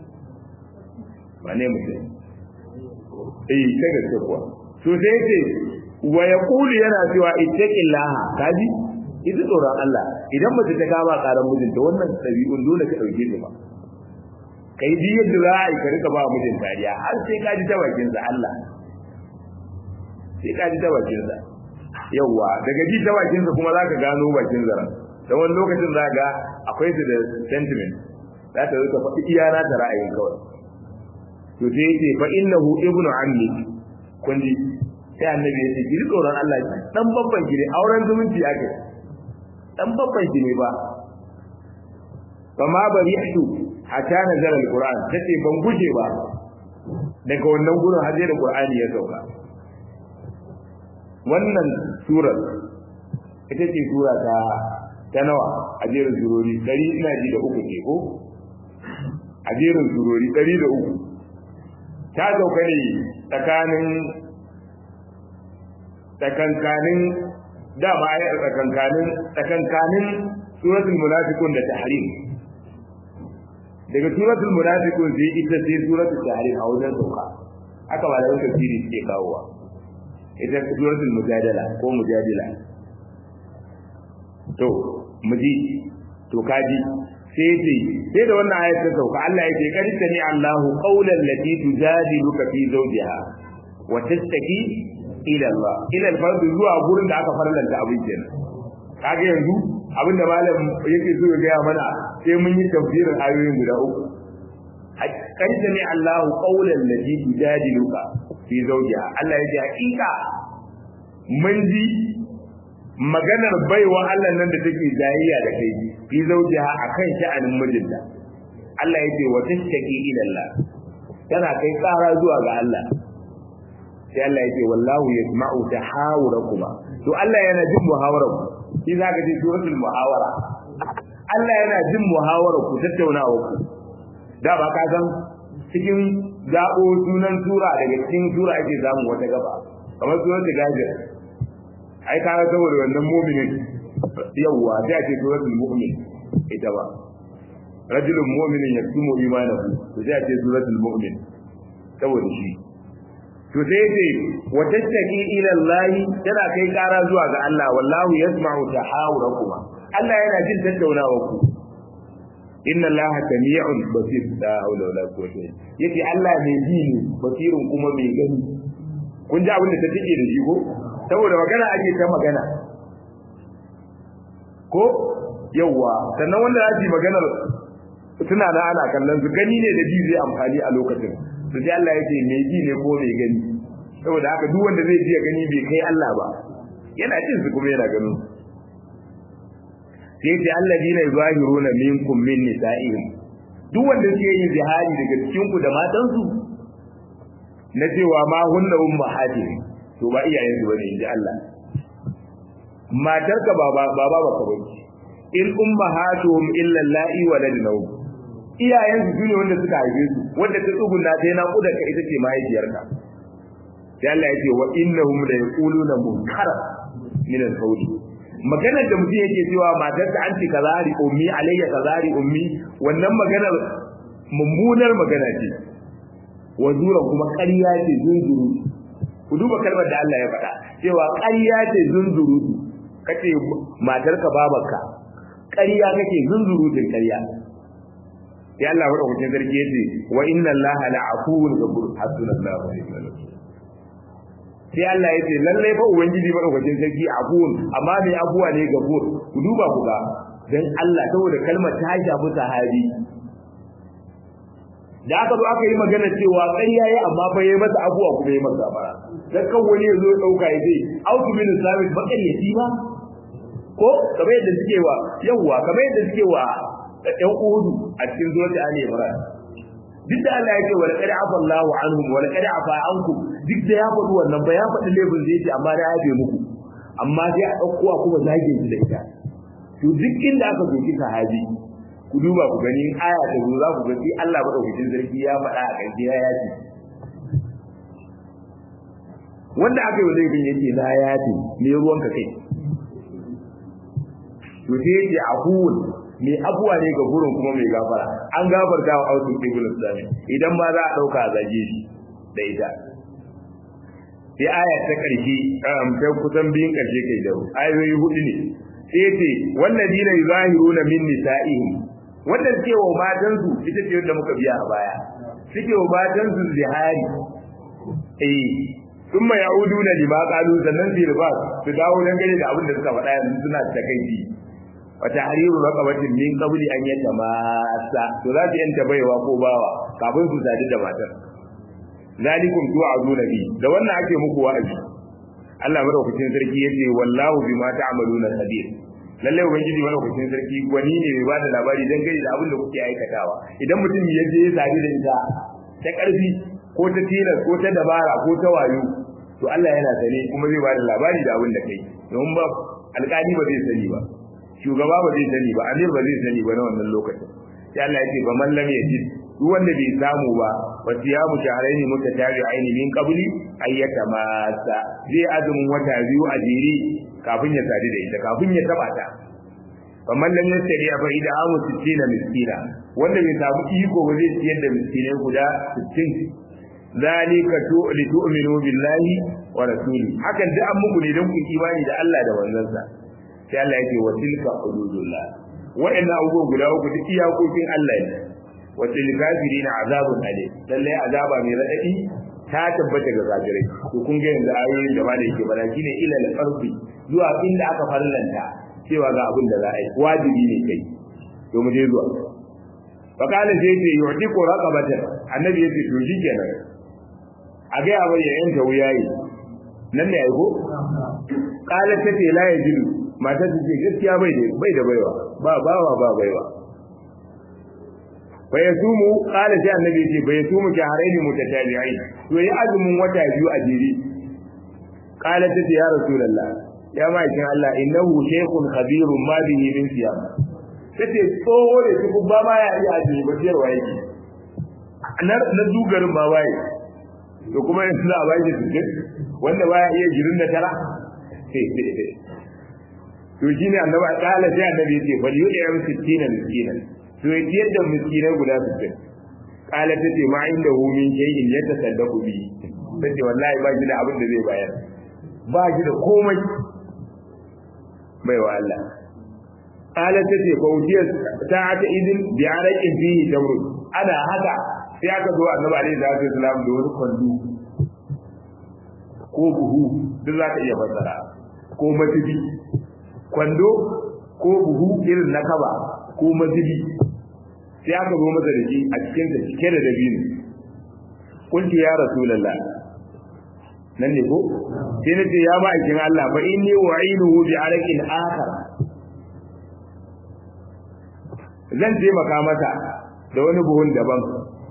ba ne mutum eh ta gaske kuwa to sai ce wa yaqulu yana cewa ittaqillaha kaji ita tsoron Allah idan mace ta kama karan mijinta wannan ɗabi'un dole ka ɗauke ta ba kai ji yadda za a yi ka rika ba mijin dariya har sai ka ji ta bakin sa Allah sai ka ji ta bakin sa yawa daga ji ta bakin sa kuma zaka gano bakin zara dan wani lokacin za ga akwai su da sentiment za ta rika faɗi iyana ta ra'ayin kawai to sai yace fa innahu ibnu ammi kun ji sai annabi ya ce ki tsoron Allah dan babban ki ne auren zumunci ake dan babban ki ne ba fama barihtu hatta nazara alquran tace ban guje ba daga wannan gurin har da qur'ani ya sauka wannan surar ita ce sura ta ta nawa a jerin surori dari ina ji da uku ce ko a jerin surori dari da uku ta sauka ne tsakanin tsakankanin dama ayar tsakankanin tsakankanin suratul munafiqun da tahrim daga suratul munafiqun sai ita sai suratul tahrim a wajen sauka haka malamin tafsiri suke kawowa ita suratul mujadala ko mujadila to muji to kaji sai ce sai da wannan ayat ta sauka Allah ya ce kad sami Allahu qawlan lati tujadiluka fi zawjiha wa tastaki ila Allah ila al-fardu zuwa gurin da aka farlanta abin kenan kaga yanzu abin da malam yake so ya gaya mana sai mun yi tafsirin ayoyin guda uku kan sami Allahu qawlan lati tujadiluka fi zawjiha Allah ya ce hakika mun ji maganar baiwa Allah nan da take jayayya da kai fi zawjiha akan sha'anin mijinta Allah ya ce wa tashtaki ila Allah tana kai tsara zuwa ga Allah sai Allah ya ce wallahu yasma'u tahawurakuma to Allah yana jin muhawaranku shi za ka ji suratul muhawara Allah yana jin muhawarar ku tattaunawa ku da ba ka san cikin zabo sunan sura daga cikin sura ake samu wata gaba kamar suratul gajir ai ka ga saboda wannan mu'minin yawwa sai a ce suratul mu'min ita ba rajulun mu'minin yaktumu imanahu to sai a ce suratul mu'min saboda shi to sai ce wa tattaqi ila Allah tana kai kara zuwa ga Allah wallahu yasma'u tahawurakuma Allah yana jin tattaunawa ku inna Allah sami'un basir la hawla wala quwwata yace Allah mai ji ne basirun kuma mai gani kun ji abin da ta take da shi ko saboda magana ake ta magana ko yawa sannan wanda ya ji maganar suna na ana kallon su gani ne da ji zai amfani a lokacin to sai Allah ya ce mai ji ne ko mai gani saboda haka duk wanda zai ji ya gani bai kai Allah ba yana jin su kuma yana ganin sai ce alladina yuzahiruna minkum min nisa'ihim duk wanda suke yin zihari daga cikin ku da matan su na cewa ma hunna ummahatihim to ba iyayen su bane inji Allah matarka ba ba ba ba ka bace in ummahatuhum illa allahi waladnahum iyayen su ne wanda suka haife su wanda ta tsugunna ta yana kudar ka ita ce mahaifiyarka sai Allah ya ce wa innahum la yaquluna munkara min al-qawli maganar da mutum yake cewa matarsa an ce kazari ummi alayya kazari ummi wannan maganar mummunar magana ce wa zura kuma ƙarya ce zunzuru ku duba kalmar da Allah ya faɗa cewa ƙarya ce zunzuru kace matarka babarka ƙarya kake zunzurutun ƙarya sai Allah wa ɗaukacin sarki ya ce wa inna Allah la afuwun gabur hasbunallahu wa ni'mal wakeel sai Allah ya ce lallai fa ubangiji madaukakin sarki afuwun amma mai afuwa ne gabur ku duba ku ga dan Allah saboda kalmar ta shafi sahabi da aka zo aka yi magana cewa ƙarya yayi amma fa yayi masa abuwa kuma yayi masa bara dan kan wani ya zo ya dauka ya ce autu min sabit baƙaryaci ba ko kamar yadda suke wa yawwa kamar yadda suke wa ɗan uhudu a cikin zuwa ta Ali Imran duk da Allah ya ce wala qad afa Allahu anhum wala qad afa ankum duk da ya faɗi wannan ba ya faɗi laifin zai ce amma da ya yabe muku amma sai a ɗauko a kuma zage shi da ita to duk inda aka zoki sahabi ku duba ku gani in aya ta zo za ku ga sai Allah madaukakin sarki ya faɗa a ƙarshe ya yace wanda aka yi wa laifin yake na yace me ruwanka kai to sai yake ahuwun mai abuwa ne ga gurin kuma mai gafara an gafarta wa ausun ibn sami idan ma za a dauka zage shi da ita sai aya ta karshe ta kusan biyun karshe kai da ayoyi hudu ne sai ce walladina yuzahiruna min nisa'ihim wanda suke wa matan su ita ce wanda muka biya a baya suke wa matan su zihari eh thumma ya'uduna lima qalu sannan su riba su dawo dangane da abin da suka faɗa yanzu suna ta kai wa tahriru raqabatin min qabli an yatamassa to za ta yanta baiwa ko bawa kafin su sadu da matar zalikum tu'aduna bi da wannan ake muku wa'azi Allah madaukakin sarki yace wallahu bima ta'maluna khabir lalle ubangiji madaukakin sarki gwani ne mai bada labari dan gani da abin da kuke aikatawa idan mutum ya je ya sadu da ita ta karfi ko ta tilas ko ta dabara ko ta wayo to Allah yana sane kuma zai bada labari da abin da kai don ba alƙali ba zai sani ba shugaba ba zai sani ba amir ba zai sani ba na wannan lokacin sai Allah ya ce fa man lam yajid duk wanda bai samu ba wa siyamu shahrayn mutatabi'ain min qabli ayyata masa zai azumin wata biyu a jere kafin ya sadu da ita kafin ya taba ta fa man lam yastari fa ida amu 60 miskina wanda bai samu iko ba zai ciyar da miskinai guda 60 zalika li tu'minu billahi wa rasuli hakan duk an muku ne don ku imani da Allah da manzansa sai Allah yake wa tilka hududullah wa'annan abubuwan guda uku duk iyakokin Allah ne wa til kafirin azabun alim lalle azaba mai radadi ta tabbata ga kafirai to kun ga yanzu ayoyin da ba da yake bada shine ila al-ardi zuwa inda aka farlanta cewa ga abin da za a yi wajibi ne kai to mu je zuwa fa kana sai ce yu'tiqu raqabatan annabi yace to shikenan a ga ya bayyana ta wuyayi nan ne ai ko qala ta ce la yajidu mata ta ce gaskiya bai da bai da baiwa ba bawa ba baiwa bai sumu qala sai annabi ce bai sumu shahrayn mutatabi'ain to yi azumin wata biyu a jere qala ta ce ya rasulullah ya ma'aikin Allah innahu shaykhun khabirun ma bihi min siyam tace tsoho ne su ba ma ya yi azumi ba siyarwa yake na na dugarin ba waye to kuma yanzu za a ba shi sujud wanda baya iya girin da tara to shine annabi kala sai annabi yace bal yu'am 60 miskinan to ya ciyar da miskinai guda 60 kala ta ce ma inda hu min shay'in ya tasaddaqu bi tace wallahi ba shi da abin da zai bayar ba shi da komai bai wa Allah kala ta ce fautiyar ta'ata idin bi araqin fihi tamru ana haka sai aka zo annabi alaihi salatu wasalam da wani kwando ko buhu duk za ka iya fassara ko matibi kwando ko buhu irin na kaba ko mazibi sai aka zo masa da shi a cikin da cike da dabino kunti ya rasulullah nan ne ko sai nace ya ba aikin Allah fa inni wa'inuhu bi araqin akhar zan taimaka masa da wani buhun daban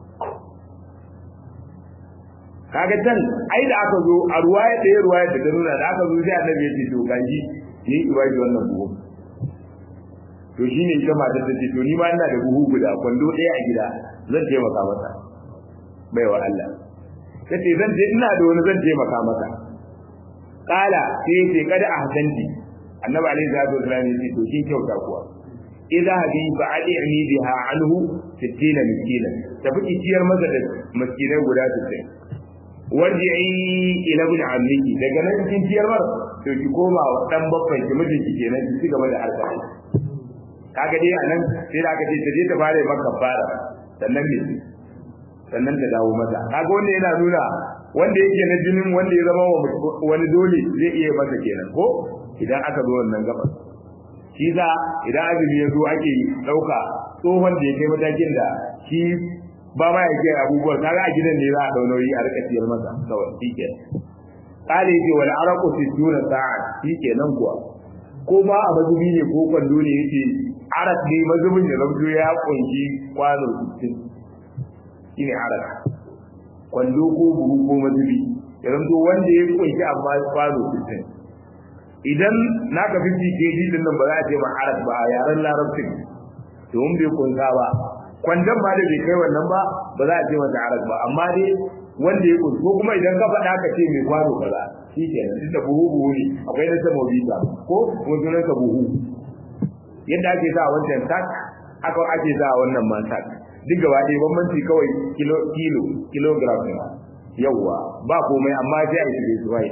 kaga can ai da aka zo a ruwaya da ya ruwaya da ta nuna da aka zo sai annabi ya ce to gaji ni ki bai wannan buhu to shine ita matar ta ce to ni ma ina da buhu guda kwando ɗaya a gida zan taimaka masa baiwa Allah tace zan je ina da wani zan taimaka masa kala sai ya ce kada ahsanti annabi alaihi salatu wasallam ya ce to kin kyauta kuwa idza hadi fa adi'ni biha anhu 60 miskinan tafi ciyar masa da miskinai guda 60 warji'i ila ibn ammiki daga nan kin ciyar mar to ki koma wa dan babban ki mijin ki kenan ki cigaba da harka kaga dai anan sai da aka ce ta je ta fara maka fara sannan ne sannan ta dawo mata kaga wanda yana nuna wanda yake na jinin wanda ya zama wani dole zai iya masa kenan ko idan aka zo wannan gaba shi za idan azumi ya zo ake dauka tsohon da ya kai matakin da shi ba ma ya ke abubuwan kaga a gidan ne za a daunoyi a rika ciyar masa kawai shike kale yake wal araqu sittuna sa'a shike nan kuwa ko ma a mazubi ne ko kwando ne yake arak ne mazubin ya zamto ya kunshi kwano 60 shine arak kwando ko buhu ko mazubi ya zamto wanda ya kunshi amma kwano 60 idan naka 50 kg din nan ba za a ce ma arak ba a yaren larabcin domin bai kunsa ba kwandon ma da bai kai wannan ba ba za a ce masa arak ba amma dai wanda ya kunsa ko kuma idan ka faɗa ka ce mai kwano kaza shi ke nan duk da buhu buhu ne akwai na sama bisa ko ko sunan ka buhu yadda ake sa wancan tak aka ake sa wannan ma tak duk gaba ɗaya bambanci kawai kilo kilo kilogram ne yawwa ba komai amma sai a shirye su bai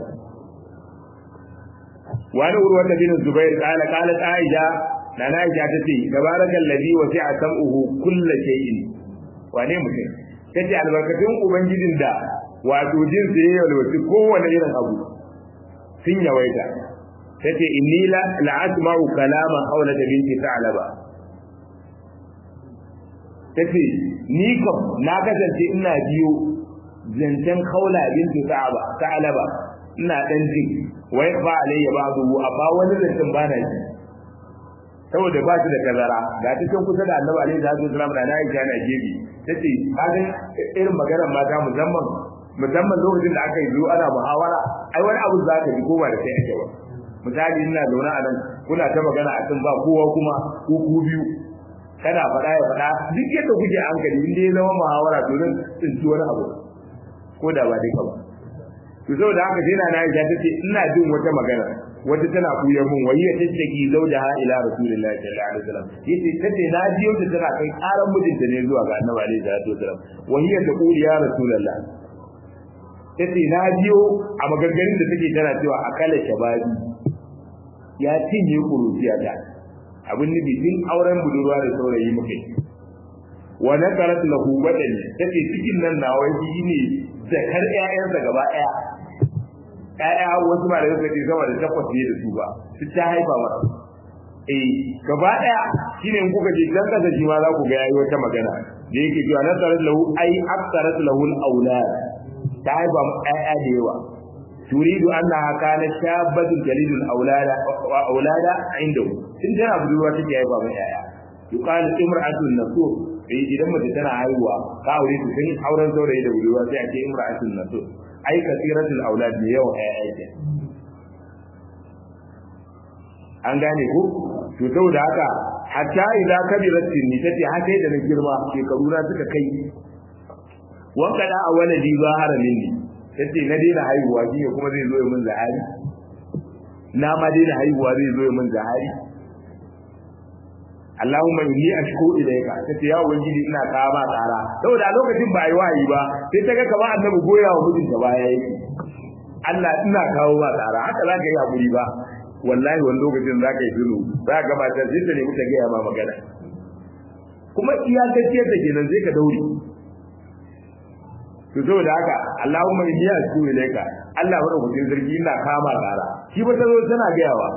wani urwa da bin zubair kala kala aisha na na aisha ta ce tabarakal ladhi wasi'a sam'uhu kull shay'in wane mutum tace albarkatun ubangijin da wato jin sa yayi walwati kowane irin abu sun yawaita tace inni la la'asma'u kalama hawla binti ta'laba tace ni kam na kasance ina biyo zancen haula binti ta'aba ta'laba ina dan jin wai fa alayya ba'du amma wani zancen bana ji saboda ba shi da kazara ga ta can kusa da annabi alaihi salatu wasallam da Aisha na gebi tace kaga irin maganar mata musamman musamman lokacin da aka yi zuwa ana muhawara ai wani abu za ka ji ko ba da kai ake ba misali ina zaune a nan kuna ta magana a kan ba kowa kuma ko ku biyu kana faɗa ya faɗa duk yadda kuke hankali inda ya zama muhawara to zan tsinci wani abu ko da ba duka ba to saboda haka sai na Aisha tace ina jin wata magana wata tana kuyar mun wayya tattaki zaujaha ila rasulillahi sallallahu alaihi wasallam yace tace na jiyo ta tana kai karan mijinta ne zuwa ga annabi alaihi salatu wasallam wayya ta kuli ya rasulullah tace na jiyo a maganganun da take tana cewa akala shababi ya cinye kuruciya ta abin nufi tun auren budurwa da saurayi muke wa nakarat lahu badani tace cikin nan nawa shi ne zakar ƴaƴansa gaba ɗaya ƴaƴa wasu ba da suka ce sama da takwas ne da su ba su ta haifa masa eh gaba ɗaya shine in kuka je dan kasa shi ma za ku ga yayi wata magana da yake cewa nasarat lahu ai aktarat lahu al-aulad ta haifa ƴaƴa da yawa turidu annaha kanat shabatun jalidul aulada wa aulada indahu tun tana budurwa take haifa mai ƴaƴa yuqalu imra'atun nasur eh idan mace tana haihuwa ka aure ta sun auren saurayi da budurwa sai a ce imra'atun nasur ai kasiratul aulad ne yawan ƴaƴa ke an gane ku to saboda haka hatta idza kabirat sinni tace har sai da na girma shekaru na suka kai wa kada a waladi zahara minni tace na daina haihuwa shi ne kuma zai zo min zahari na ma daina haihuwa zai zo min zahari Allahumma inni ashku ilayka tace ya ubangiji ina kawo ma tsara saboda a lokacin ba yi wayi ba sai ta ga kamar annabi goya wa mijinta baya yake Allah ina kawo ma tsara haka za ka yi hakuri ba wallahi wani lokacin za ka yi shiru za ka gabata sai ta nemi ta gaya ma magana kuma iyakacce ta kenan sai ka daure to saboda haka Allahumma inni ashku ilayka Allah madaukakin sarki ina kama tsara shi ba ta zo tana gayawa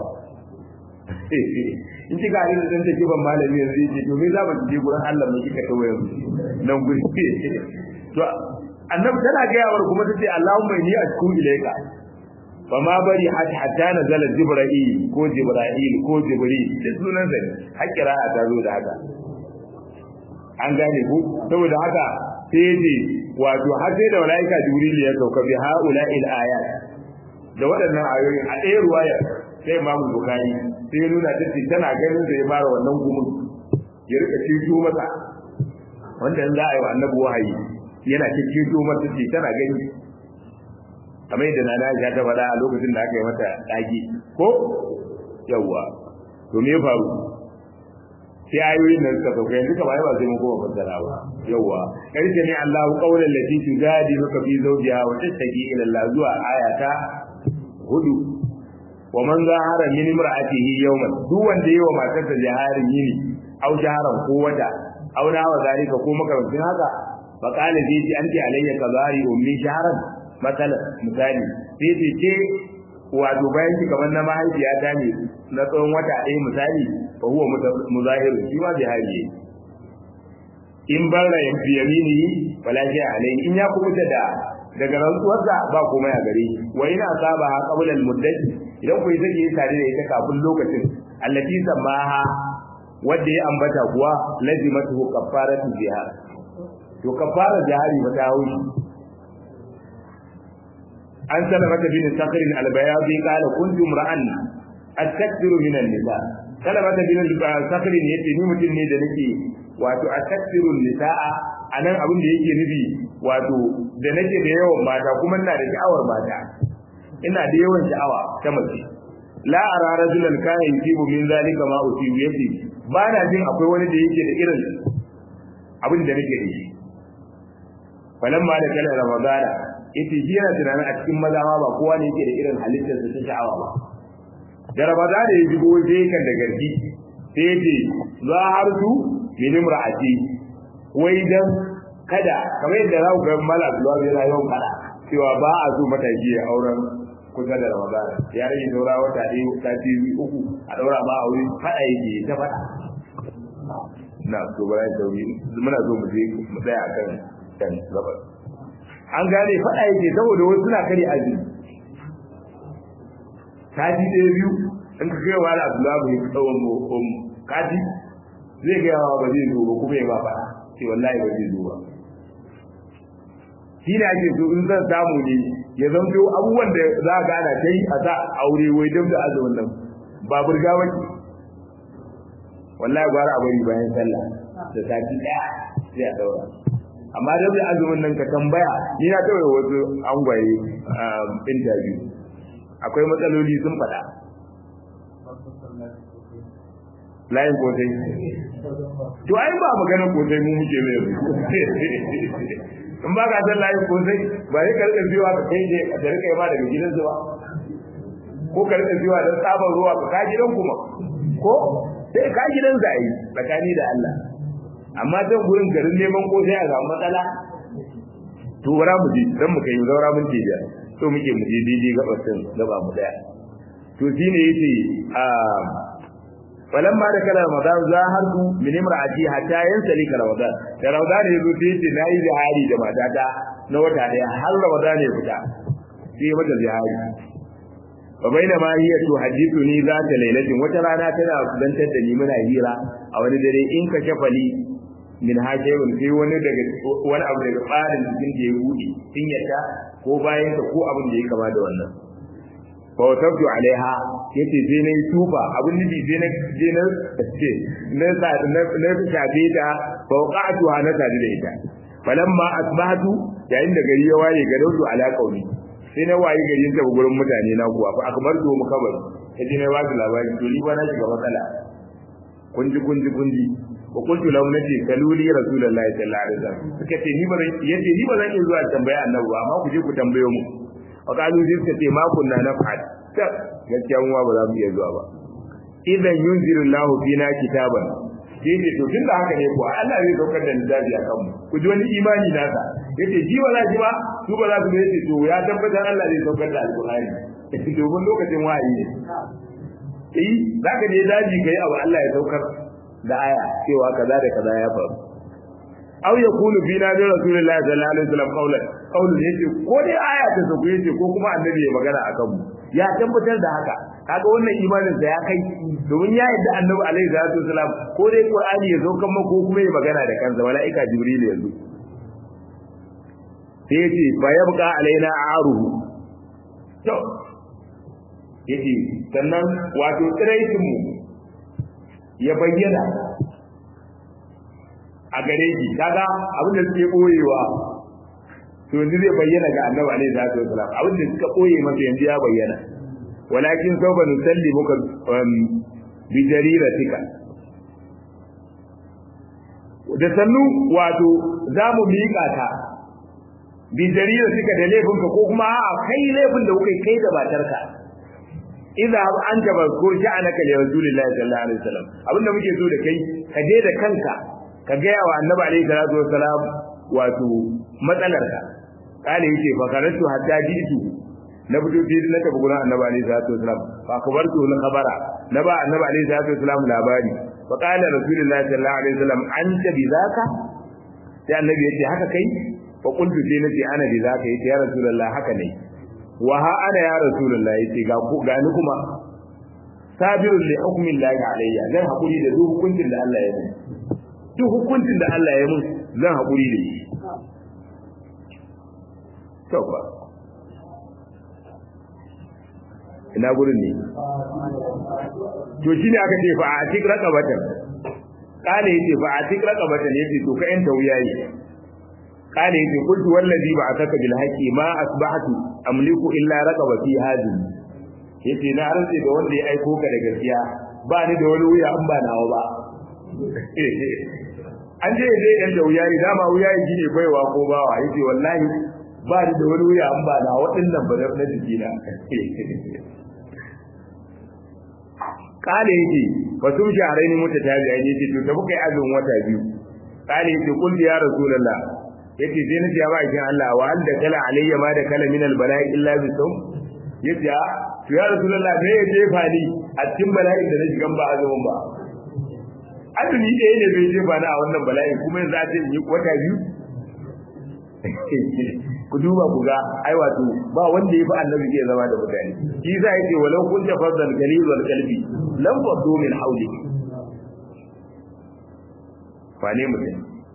in ci ga irin dan take ban malami yanzu yake to me za mu je gurin Allah mu kika tawo yanzu nan guri to annabi tana ga yawar kuma tace Allahumma inni ashku ilayka fa ma bari hatta nazala jibril ko jibril ko jibril duk sunan sa ne hakira ta zo da haka an gane ku saboda haka sai yace wato har sai da malaika jibril ya sauka bi haula'il ayat da waɗannan ayoyin a ɗaya ruwaya sai imamu bukari sai nuna ta ce tana ganin da ya fara wannan gumin ya rika ceto masa wanda in za a yi wa annabi wahayi yana ceto masa ce tana gani kamar yadda na Aisha ta faɗa a lokacin da aka yi mata ɗaki ko yawwa to me ya faru sai ayoyin nan suka sauka yanzu kamar ba sai mun koma fassara ba yawwa karshe ne Allahu qawlan lati tujadiluka fi zawjiha wa tashtaki ila Allah zuwa ayata hudu wa man zahara min imra'atihi yawman duk wanda yayi wa matarsa jaharin yini aw jaharan ko wata aw na wa zalika ko makamancin haka fa qala zai ji anti alayya kazari ummi jaharan masala misali sai ce ce wato bayan ki kamar na mahaifiya ta ne na tsawon wata ɗaya misali fa huwa muzahiru shi ma jahari in barra yan fi yaminihi wala shi alai in ya kubuta da daga rantsuwarsa ba komai a gare shi wa ina saba ha qabla al muddati idan ku yi sake tare da ita kafin lokacin allati samaha wanda ya ambata kuwa lazimatu kafaratu zihar to kafara jihari ba ta haushi an salamata bin sakhr al-bayadi qala kuntu imra'an astakbiru min an-nisa salamata bin sakhr yace ni mutum ne da nake wato astakbiru nisaa anan abin da yake nufi wato da nake da yawan mata kuma ina da sha'awar mata ina da yawan sha'awa ta mace la ara rajulan kana yusibu min zalika ma usibu yace ba na jin akwai wani da yake da irin abin da nake da shi falamma da kala ramadana ita shi yana tunanin a cikin maza ma ba kowa ne yake da irin halittar da ta sha'awa ba da ramadana ya shigo sai kan da garki sai ya ce za har su min imra'ati wai dan kada kamar yadda za ku ga mala zuwa yana yawan fada cewa ba a so mataki ya auren kusa da ramadana ya rage saura wata ɗaya sati uku a ɗaura ba a wuri fada yake ta fada na so bara da sauri muna so mu je mu tsaya akan kan gabar an gane faɗa yake saboda wasu suna kare azumi kaji ɗaya biyu in ka kai wa Abdullahi ya tsawon mu kaji zai ga yawa ba zai zo ba kuma ya ba faɗa sai wallahi ba zai zo ba shi ne ake so in zan samu ne ya zamto abubuwan da za a gana ta yi a sa aure wai duk da azumin nan ba burga ba wallahi gwara a bari bayan sallah da sati ɗaya sai a daura amma da bai azumin nan ka tambaya ni na kawai wasu angwaye interview akwai matsaloli sun faɗa layin kosai to ai ba maganar kosai mu muke mai in ba ka san layin kosai ba sai ka rika biyowa ka kai da rika yi ma daga gidan zuwa ko ka rika biyowa don tsabar ruwa ka ka gidan kuma ko sai ka gidan zai tsakani da Allah amma can gurin garin neman ko sai a samu matsala to bara mu je dan mu kai zaura mun ce da to muke mu je daidai gabar sun gaba mu daya to shine yace a falamma da kala ramadan za har ku min imraati hatta yansali ka ramadan da ramadan ya zo sai ce nayi zahari da matata na wata daya har ramadan ya fita sai mata zahari wa baina ma hiya tuhaddithuni zata lailatin wata rana tana kudantar da ni muna hira a wani dare in ka shafali min hajjayun sai wani daga wani abu daga tsarin cikin da ya buɗe sun yadda ko bayan ko abin da ya kama da wannan fa wasabtu alaiha yace sai na yi tufa abin nufi sai na je na ce na sa na na shafe ta fa waqa'tu na sadu da ita falamma asbahtu yayin da gari ya waye ga dautu ala qauli sai na waye gari ta gurin mutane na kuwa fa akbartu mu kabar kaje na wasu labari to ni ba na shiga matsala kunji kunji kunji wa kuntu lahu nace kaluli rasulullahi sallallahu alaihi wasallam suka ce ni ba zan yace ni ba zan iya zuwa tambaya annabi ba amma ku je ku tambayo mu wa kalu sai suka ce ma kunna naf'al ta gaskiya mu ba za mu iya zuwa ba idan yunziru Allahu fina kitaban sai ce to tunda haka ne ko Allah zai daukar da littafi akan mu ku ji wani imani nasa yace ji ba za ji ba su ba za su yace to ya tabbatar Allah zai daukar da alqur'ani domin lokacin wahayi ne eh zaka je daji kai abu Allah ya daukar da aya cewa kaza da kaza ya faru aw yakunu fi nabi rasulullahi sallallahu alaihi wasallam qawlan qawlan yace ko dai aya ta sauke yace ko kuma annabi ya magana akan mu ya tabbatar da haka kaga wannan imanin sa ya kai domin ya yadda annabi alaihi salatu wasallam ko dai qur'ani ya zo kan ko kuma ya magana da kansa malaika jibril yanzu sai yace fa yabqa alaina aruhu to yace sannan wato tsiraitin mu ya bayyana a gare ki kaga abin da suke boyewa to yanzu zai bayyana ga annabi alaihi salatu wasalam abin da suka boye masa yanzu ya bayyana walakin sawfa nusallimuka bi jariratika da sannu wato za mu miƙa ta bi jariratika da laifinka ko kuma a kai laifin da kuka kai da matarka idza anta bazkur sha'anaka li rasulillahi sallallahu alaihi wasallam abinda muke so da kai ka je da kanka ka ga yawa annabi alaihi salatu wasalam wato matsalarka kale yake fa karatu hatta jitu na fito sai na tafi gurin annabi alaihi salatu wasalam fa kabartu na khabara na ba annabi alaihi salatu wasalam labari fa qala rasulullahi sallallahu alaihi wasallam anta bi zaka sai annabi yace haka kai fa qultu sai nace ana bi zaka yace ya rasulullah haka ne wa ha ana ya rasulullah yace ga ku ga ni kuma sabirun li hukmin lahi alayya zan hakuri da duk hukuncin da Allah ya mun duk hukuncin da Allah ya mun zan hakuri da shi to ba ina gurin ne to shine aka ce fa a tik raqabatan kale yace fa a tik raqabatan yace to ka yanta wuyayi kale yace qultu wallazi ba'athaka bil haqqi ma asbahtu amliku illa raqabati hadhihi yace na rantse da wanda ya aiko ka da gaskiya ba ni da wani wuya an ba nawa ba an je zai yan da wuyayi dama wuyayi shine baiwa ko bawa yace wallahi ba ni da wani wuya an ba na waɗannan ba na jikina kale yake ba sun shahara ni muta ta biya ne to ta bukai azumin wata biyu kale yake kul ya rasulullah yace sai nace ya ba kin Allah wa an da kala alayya ma da kala min al bala'i illa bi sawm yace to ya rasulullah me ya jefa ni a cikin bala'in da na shigan ba azumin ba azumi ɗaya ne bai jefa ni a wannan bala'in kuma yanzu a ce in yi wata biyu ku duba ku ga ai wato ba wanda ya fi annabi ke zama da mutane shi za ya ce walau kun ta fardal galil wal qalbi lam fadu min hawli wane mutum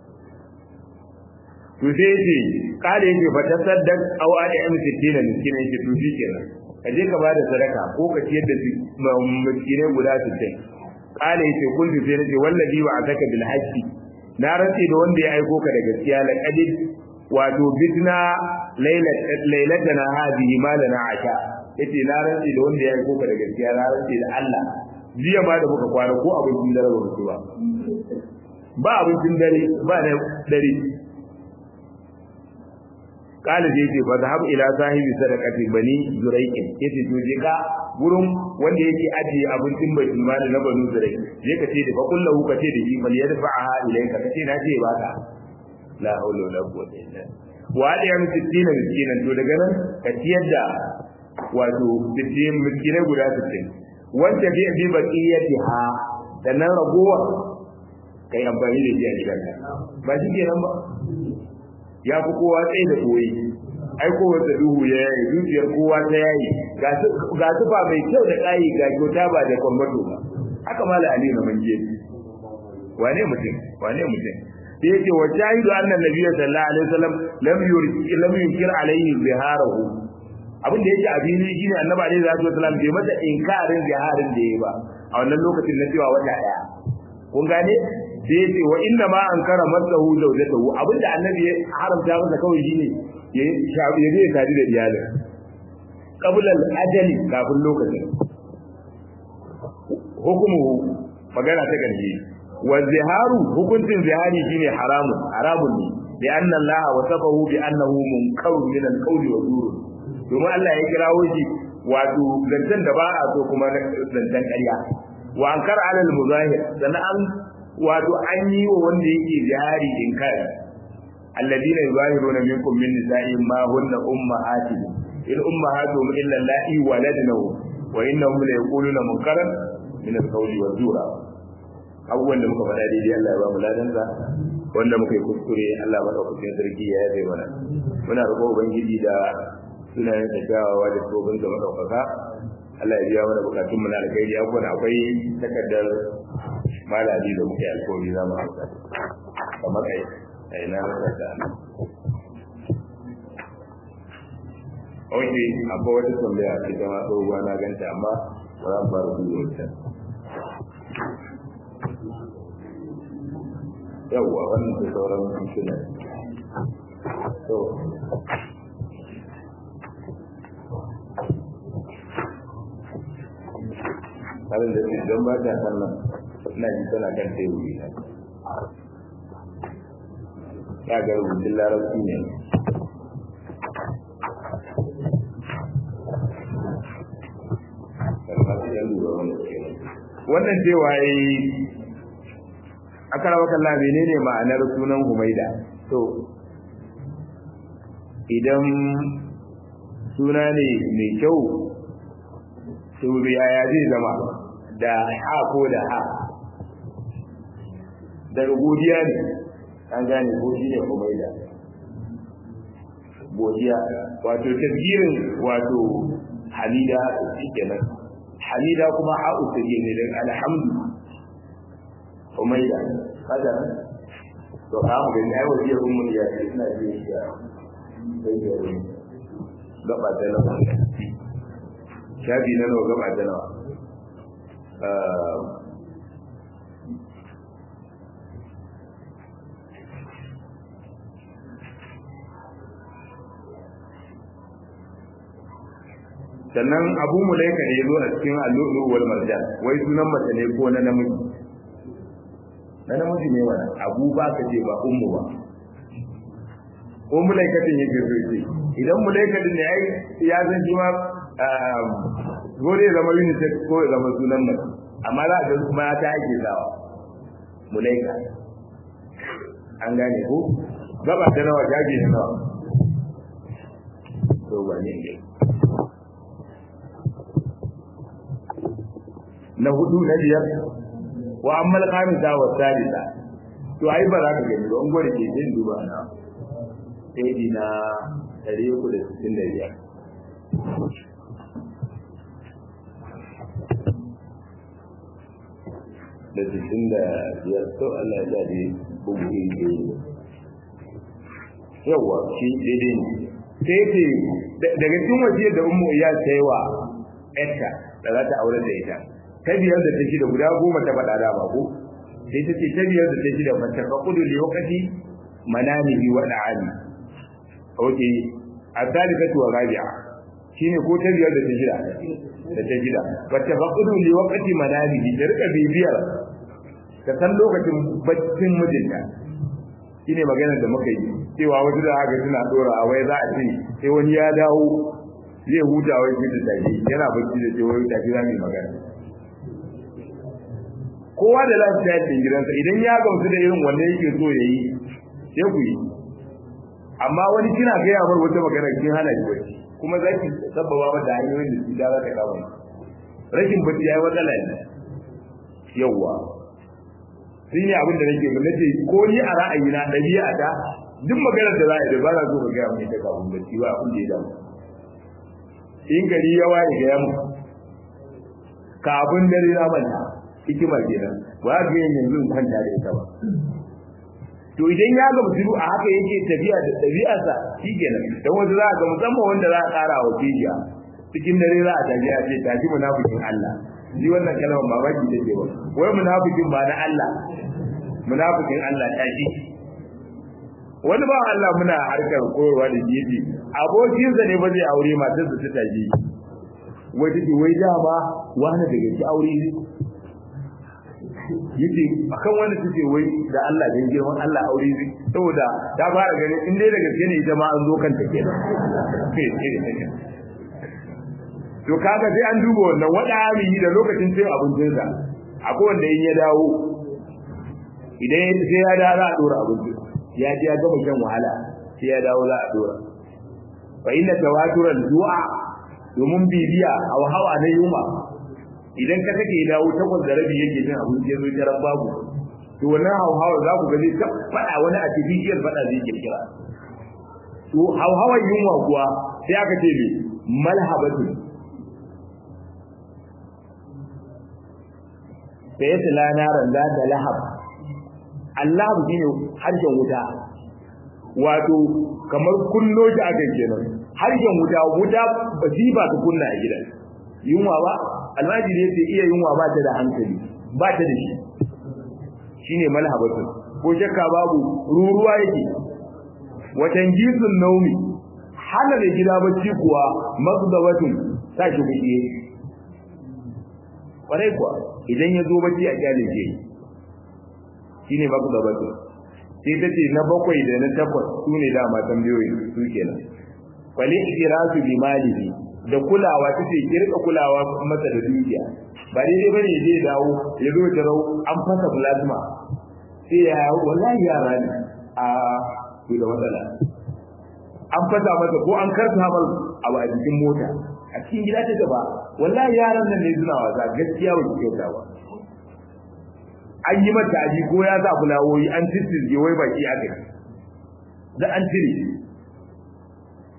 to sai yace kale yake fa tasaddaq aw ad'am sittina miskina yake to shi kenan ka je ka bada sadaka ko ka ciyar da miskinai guda 60 kale yake kun sai nace wallazi wa ataka bil haqqi na rantsi da wanda ya aiko ka da gaskiya laqad wato bitna lailatana hadihi malana asha yace na rantsi da wanda ya aiko ka da gaskiya na rantsi da Allah jiya ma da muka kwana ko abincin dare ba mutu ba ba abincin dare ba na dare kala da yace fa zahab ila sahibi sadaqati bani zuraiqin yace to je ka gurin wanda yake ajiye abincin baitul mal na banu zuraiq je ka ce da fa kullahu ka ce da shi bal yadfa'aha ilayka ka ce na ce ba ka la haula wala quwwata illa wa da yam sittina miskinan to daga nan ka ciyar da wato sittin miskinai guda 60 wanda bi bi baqiyatiha da nan ragowa kai amfani da shi a gidanka ba shi kenan ba ya fi kowa tsaye da koyi ai kowa da duhu ya yayi zuciyar kowa ta yayi ga tufa mai kyau da kayi ga kyauta ba da kwambato ba haka mala ali na manje wane mutum wane mutum da yake wa shahidu annan nabiyyu sallallahu alaihi wasallam lam yurki lam yunkir alaihi ziharahu abin da yake abini shine annabi alaihi salatu wasallam bai masa inkarin ziharin da yayi ba a wannan lokacin na cewa wata daya kun gane sai yace wa inna ma ankara masahu zawjatahu abinda annabi ya haramta masa kawai shine ya shafi ya zai tare da iyalin qabla al-ajali kafin lokacin hukumu magana ta karshe wa ziharu hukuncin zihari shine haramun haramun ne bi anna Allah wasafahu bi annahu munkarun min al-qawli wa zur domin Allah ya kirawo shi wato zantan da ba a so kuma zantan ƙarya wa ankara ala al-muzahir sannan wato an yi wa wanda yake jihari inkari alladina yuzahiruna minkum min nisa'in ma hunna ummahatuhum in ummahatuhum illa allati waladnahum wa innahum la yaquluna munkaran min al-qawli wa zura abubuwan da muka faɗa daidai Allah ya ba mu ladansa wanda muka yi kuskure Allah madaukakin sarki ya yabe mana muna roƙo ubangiji da sunayen sa kyawawa da tsohon da madaukaka Allah ya biya mana bukatun mu na alkhairi abubuwan akwai takardar malami da muke alkawari za mu hauka kamar ai ai na rasa da Oke, akwai wata tambaya a cikin ma tsohuwa na ganta amma ba za mu fara duba wata. Yawwa wannan da sauran mintuna. To, halin da su don ba ta sannan ina ji tana kan teburi na ya ga rubutun larabci ne wannan cewa yi aka rawa kalla menene ma'anar sunan humaida to idan suna ne mai kyau to yaya zai zama da ha ko da ha daga godiya ne an gane ko shi ne kumaida godiya wato tafsirin wato hamida kenan hamida kuma ha'u take ne daga alhamdu umayda kada to ka mu gani ai wajen ummu ya ce ina ji shi ya sai da gaba da nawa shafi na nawa gaba da nawa sannan abu mulaika ne zo a cikin allu'ulu wal marjan wai sunan mace ne ko na namiji na namiji ne wannan abu ba ka ce ba ummu ba ko mulaikatin yake so ce idan mulaikatin ne ai ya san shi ma gore ya zama unisex ko ya zama sunan mace amma za a ga kuma ta ake sawa mulaika an gane ko gaba ta nawa jage ta nawa to ba ne ne na hudu na biyar wa amma al-khamisa wa salisa to ai ba za ka gani ba ungwar ke jin duba na sai na 365 da sittin da biyar to Allah ya dade bugu ne yawa shi daidai ne sai ce daga cikin wasiyar da ummu iya tsayawa etta da za ta aure da ita ta biyar da ta shida guda goma ta faɗa da ko sai ta ce ta biyar da ta shida mata faqudu li waqti manamihi wa da'ani okay asalifatu wa rabi'a shine ko ta biyar da ta shida da ta shida mata faqudu li waqti manamihi ta rika bibiyar ta san lokacin baccin mijinta shine maganar da muka yi cewa wata da haka suna dora a wai za a ce sai wani ya dawo zai huta wai shi da tafi yana bacci da cewa tafi za mu yi magana kowa da lafiya din gidansa idan ya gamsu da irin wanda yake so ya yi sai ku yi amma wani kina gaya mar wata magana kin hana shi bacci kuma za ki sabbaba mata hanyoyin da su da za ta kama rashin bacci ya yi matsala ne yawwa sun yi abin da nake ba nace ko ni a ra'ayina ɗabi'a ta duk maganar da za a yi da ba za so ka gaya mai ta kafin bacci ba abin da ya damu in gari ya waye ga yamu kafin dare na manta hikima kenan ba za ka yin yanzu in kwanta da ita ba to idan ya ga mutum a haka yake tafiya da ɗabi'arsa shi kenan dan wasu za ga musamman wanda za a ƙara wa kijiya cikin dare za a tafi a ce tafi munafikin Allah shi wannan kalmar mamaki take ba wai munafikin ba na Allah munafikin Allah tafi wani ba Allah muna harkar koyarwa da jibi abokinsa ne ba zai aure matar da ta tafi wai take wai dama wani daga ci aure ne yace akan wanda take wai da Allah dan girman Allah aure ne saboda ta fara ganin in dai da gaske ne ita ma an zo kanta kenan to kaga sai an duba wannan wada yi da lokacin cin abincin sa akwai wanda in ya dawo idan sai ya dawo za a dora abinci ya ji ya gama shan wahala sai ya dawo za a dora fa inna tawaturan du'a domin bibiya a hawa na yuma idan ka kake dawo takwas da rabi yake jin abinci ya zo jaran babu to wannan hauhawa za ku ga zai ta faɗa wani artificial faɗa zai kirkira to hauhawar yunwa kuwa sai aka ce me malhabatu sai ya tila naran za da lahab Allah shi ne harshen wuta wato kamar kullo shi aka kenan harshen wuta wuta ba shi ba ta kunna a gidan yunwa ba almajiri yace iya yunwa ba ta da hankali ba ta da shi shine malhabatu ko shakka babu ruruwa yake watan jisun naumi hana da gida bacci kuwa magdabatun sa shi kuɗi kwarai kuwa idan ya zo bacci a kyale ke shine magdabatun sai ta ce na bakwai da na takwas su ne dama tambayoyi su kenan wali ikirasu bi malihi da kulawa take kirka kulawa masa da dukiya ba daidai bane ya je dawo ya zo da rau an fasa plasma sai ya wallahi yara ne a to da matsala an fasa masa ko an karta mar abu a cikin mota a cikin gida ta gaba wallahi yaran nan ne suna wasa gaskiya ba ki kyauta ba an yi mata aji ko ya sa fulawoyi an tsitsirge wai baki aka da an cire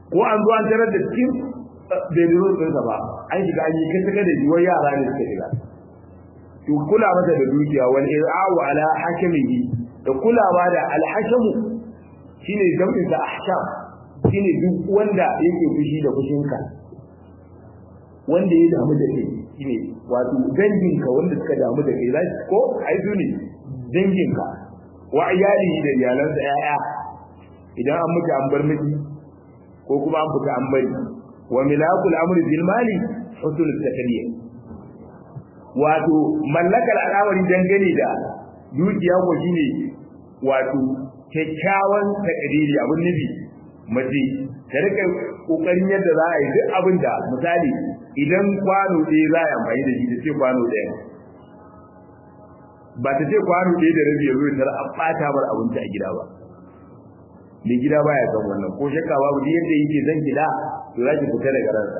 ko an zo an tarar da cikin bedroom ɗinsa ba an shiga an yi kasa da shi wai yara ne suka shiga to kula masa da dukiya wal ir'awu ala hakimihi da kulawa da alhashamu shine jam'in sa ahsham shine duk wanda yake fushi da fushinka wanda ya damu da kai shine wato danginka wanda suka damu da kai zai ko ai su ne danginka wa iyali da iyalansa yaya idan an mutu an bar miki ko kuma an fita an bari wa milakul amri bil mali husnul takliya wato mallakar al'amari dangane da dukiya ko shine wato kyakkyawan takdiri abin nufi mace ta rika kokarin yadda za a yi duk abin da misali idan kwano ɗaya za a yi amfani da shi ta ce kwano ɗaya ba ta ce kwano ɗaya da rabi yanzu ta an ɓata bar abinci a gida ba mai gida baya san wannan ko shakka babu duk yadda yake zan gida to za ki fita daga ransa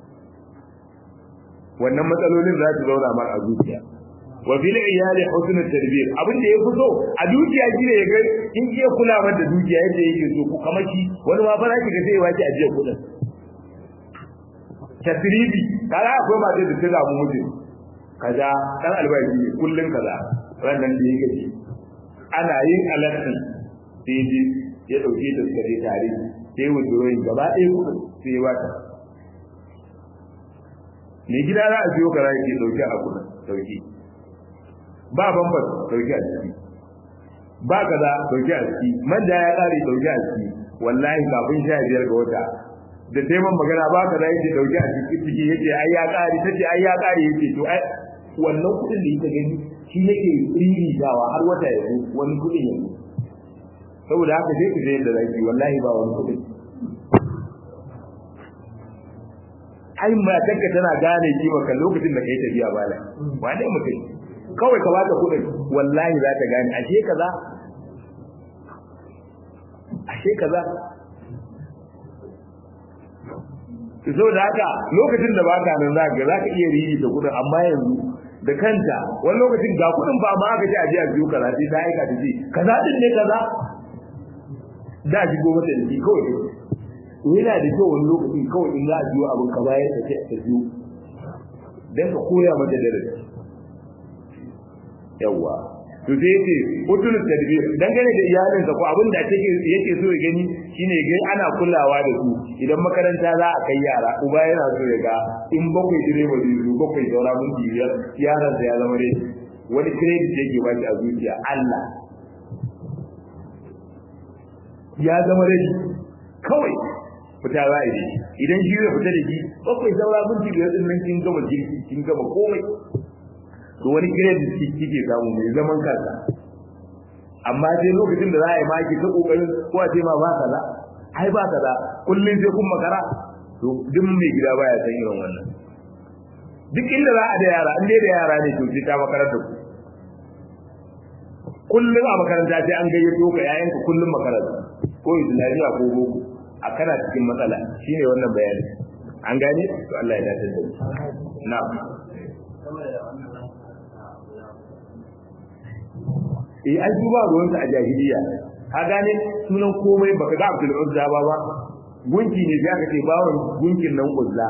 wannan matsalolin za su zauna mar a zuciya wa fil iyali husnul tarbiyya abin da ya fito a dukiya shine ya ga in ke kula da dukiya yadda yake so ku kamar shi wani ma fara ki ga sai wace ajiya kudin tasribi kaga akwai mata da ta zamu mutum kaza dan albashi ne kullun kaza ranan da yake ji ana yin alatin sai ji ya dauke ta suka je tare sai wujuroyin gaba ɗaya kudin sai ya wata ne gida za a siyo kaza yake dauke a kudin dauke ba bambas dauke a ciki ba kaza dauke a ciki manja ya kare dauke a ciki wallahi kafin sha biyar ga wata da sai man magana ba kaza yake dauke a ciki ciki yake ai ya kare tace ai ya kare yake to ai wannan kudin da yake gani shi yake riri dawa har wata ya zo wani kudin ya saboda haka sai ku je da zaki wallahi ba wani kudin ai matarka tana gane kima kan lokacin da kai tafiya bala wane mutum kawai ka bata kudin wallahi za ta gane ashe kaza ashe kaza to saboda haka lokacin da baka nan za ka za ka iya riyi da kudin amma yanzu da kanta wani lokacin ga kudin ba ma aka ce a je a biyo kaza sai ta aika ta ce kaza din ne kaza da shi gobe da shi kawai yana da kyau wani lokacin kawai in za a biyo abin ka bayar ta ce ta biyo dan ka koya mata darasi yawa to sai yace hudul tadbir dangane da iyalin sa ko abin da take yake so ya gani shine ga ana kulawa da su idan makaranta za a kai yara uba yana so ya ga in bakwai direba zai zo bakwai saura mun biyar yaran sa ya zama dai wani credit yake ba shi a zuciya Allah ya zama dai kawai fita za a yi idan shi ya fita da shi bakwai saura mun biyar din nan kin gama jirgi kin gama komai to wani credit kike samu mai zaman kansa amma sai lokacin da za a yi maki ta kokarin ko a ce ma ba kaza ai ba kaza kullun sai kun makara to duk mai gida baya san irin wannan duk inda za a da yara in dai da yara ne to sai ta makarar da ku kullun a makaranta sai an gayyato ka yayanka kullun makaranta ko islamiya ko boko a kana cikin matsala shine wannan bayani an gane to Allah ya dace da mu na'am eh an duba ruwansa a jahiliya ka gane sunan komai baka ga Abdul Uzza ba ba gunki ne zaka ce bawon gunkin nan Uzza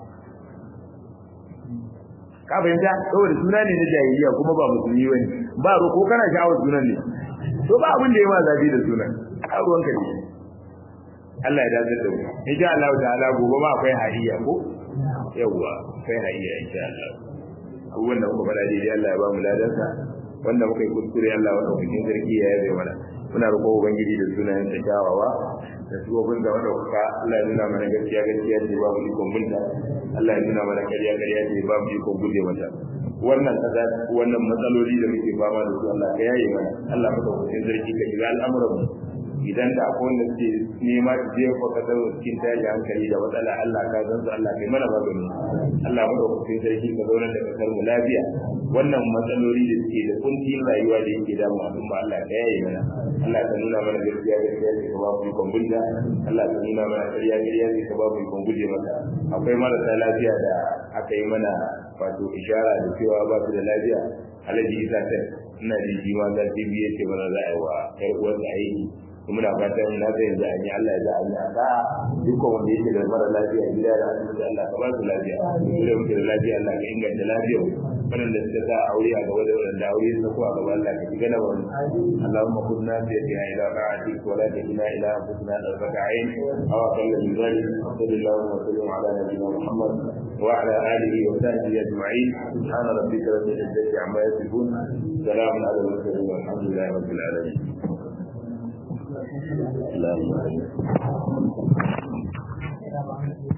ka fahimta saboda suna ne na jahiliya kuma ba musulmi bane ba ro ko kana sha'awar sunan ne to ba abin da ya ma zafi da sunan a ruwanka ne Allah ya dace da mu insha Allah ta'ala gobe ma akwai hadiya ko yawwa akwai hadiya insha Allah abubuwan da muka faɗa daidai Allah ya ba mu ladansa wanda muka yi kuskure Allah wanda cikin sarki ya yabe mana muna roƙo ubangiji da sunayen ta kyawawa da shugaban da wanda kuka Allah ya nuna mana gaskiya gaskiya ce ba mu ikon bunta Allah ya nuna mana ƙarya ƙarya ce ba mu ikon guje mata wannan kaza wannan matsaloli da muke fama da su Allah ka yaye mana Allah maka cikin sarki ka shiga al'amuran mu idan da akwai wanda suke nema su je ko ka dawo cikin tashi hankali da matsala Allah ka san su Allah kai mana magani Allah mu da cikin sarki ka zauna da kasar mu lafiya wannan matsaloli da suke da kuncin rayuwa da yake damu al'umma Allah ka yaye mana Allah ka nuna mana gaskiya gaskiya ce ka ba mu ikon bunta Allah ka nuna mana ƙarya ƙarya ce ka ba mu ikon guje mata akwai marasa lafiya da aka yi mana wato ishara da cewa ba su da lafiya alaji isa ta ina da shi ma za ta biye ce mana za a yi wa ƴar uwarsa aiki muna fatan na zai yanzu an yi Allah ya za a yi a dukkan wanda yake da mara lafiya gida da asibiti Allah ka ba su lafiya da muke da lafiya Allah ka inganta lafiyar waɗanda suka sa aure a gaba da waɗanda aure su ko a gaba Allah ka shiga da wani Allahumma kunna fi yadina ila ra'atik wa la tajina ila anfusina darfata ayn aw aqalla min dhalik sallallahu wa sallam ala nabiyyina Muhammad wa ala alihi wa sahbihi ajma'in subhana rabbika rabbil izzati amma yasifun salamun ala al-mursalin walhamdulillahi rabbil alamin اللهم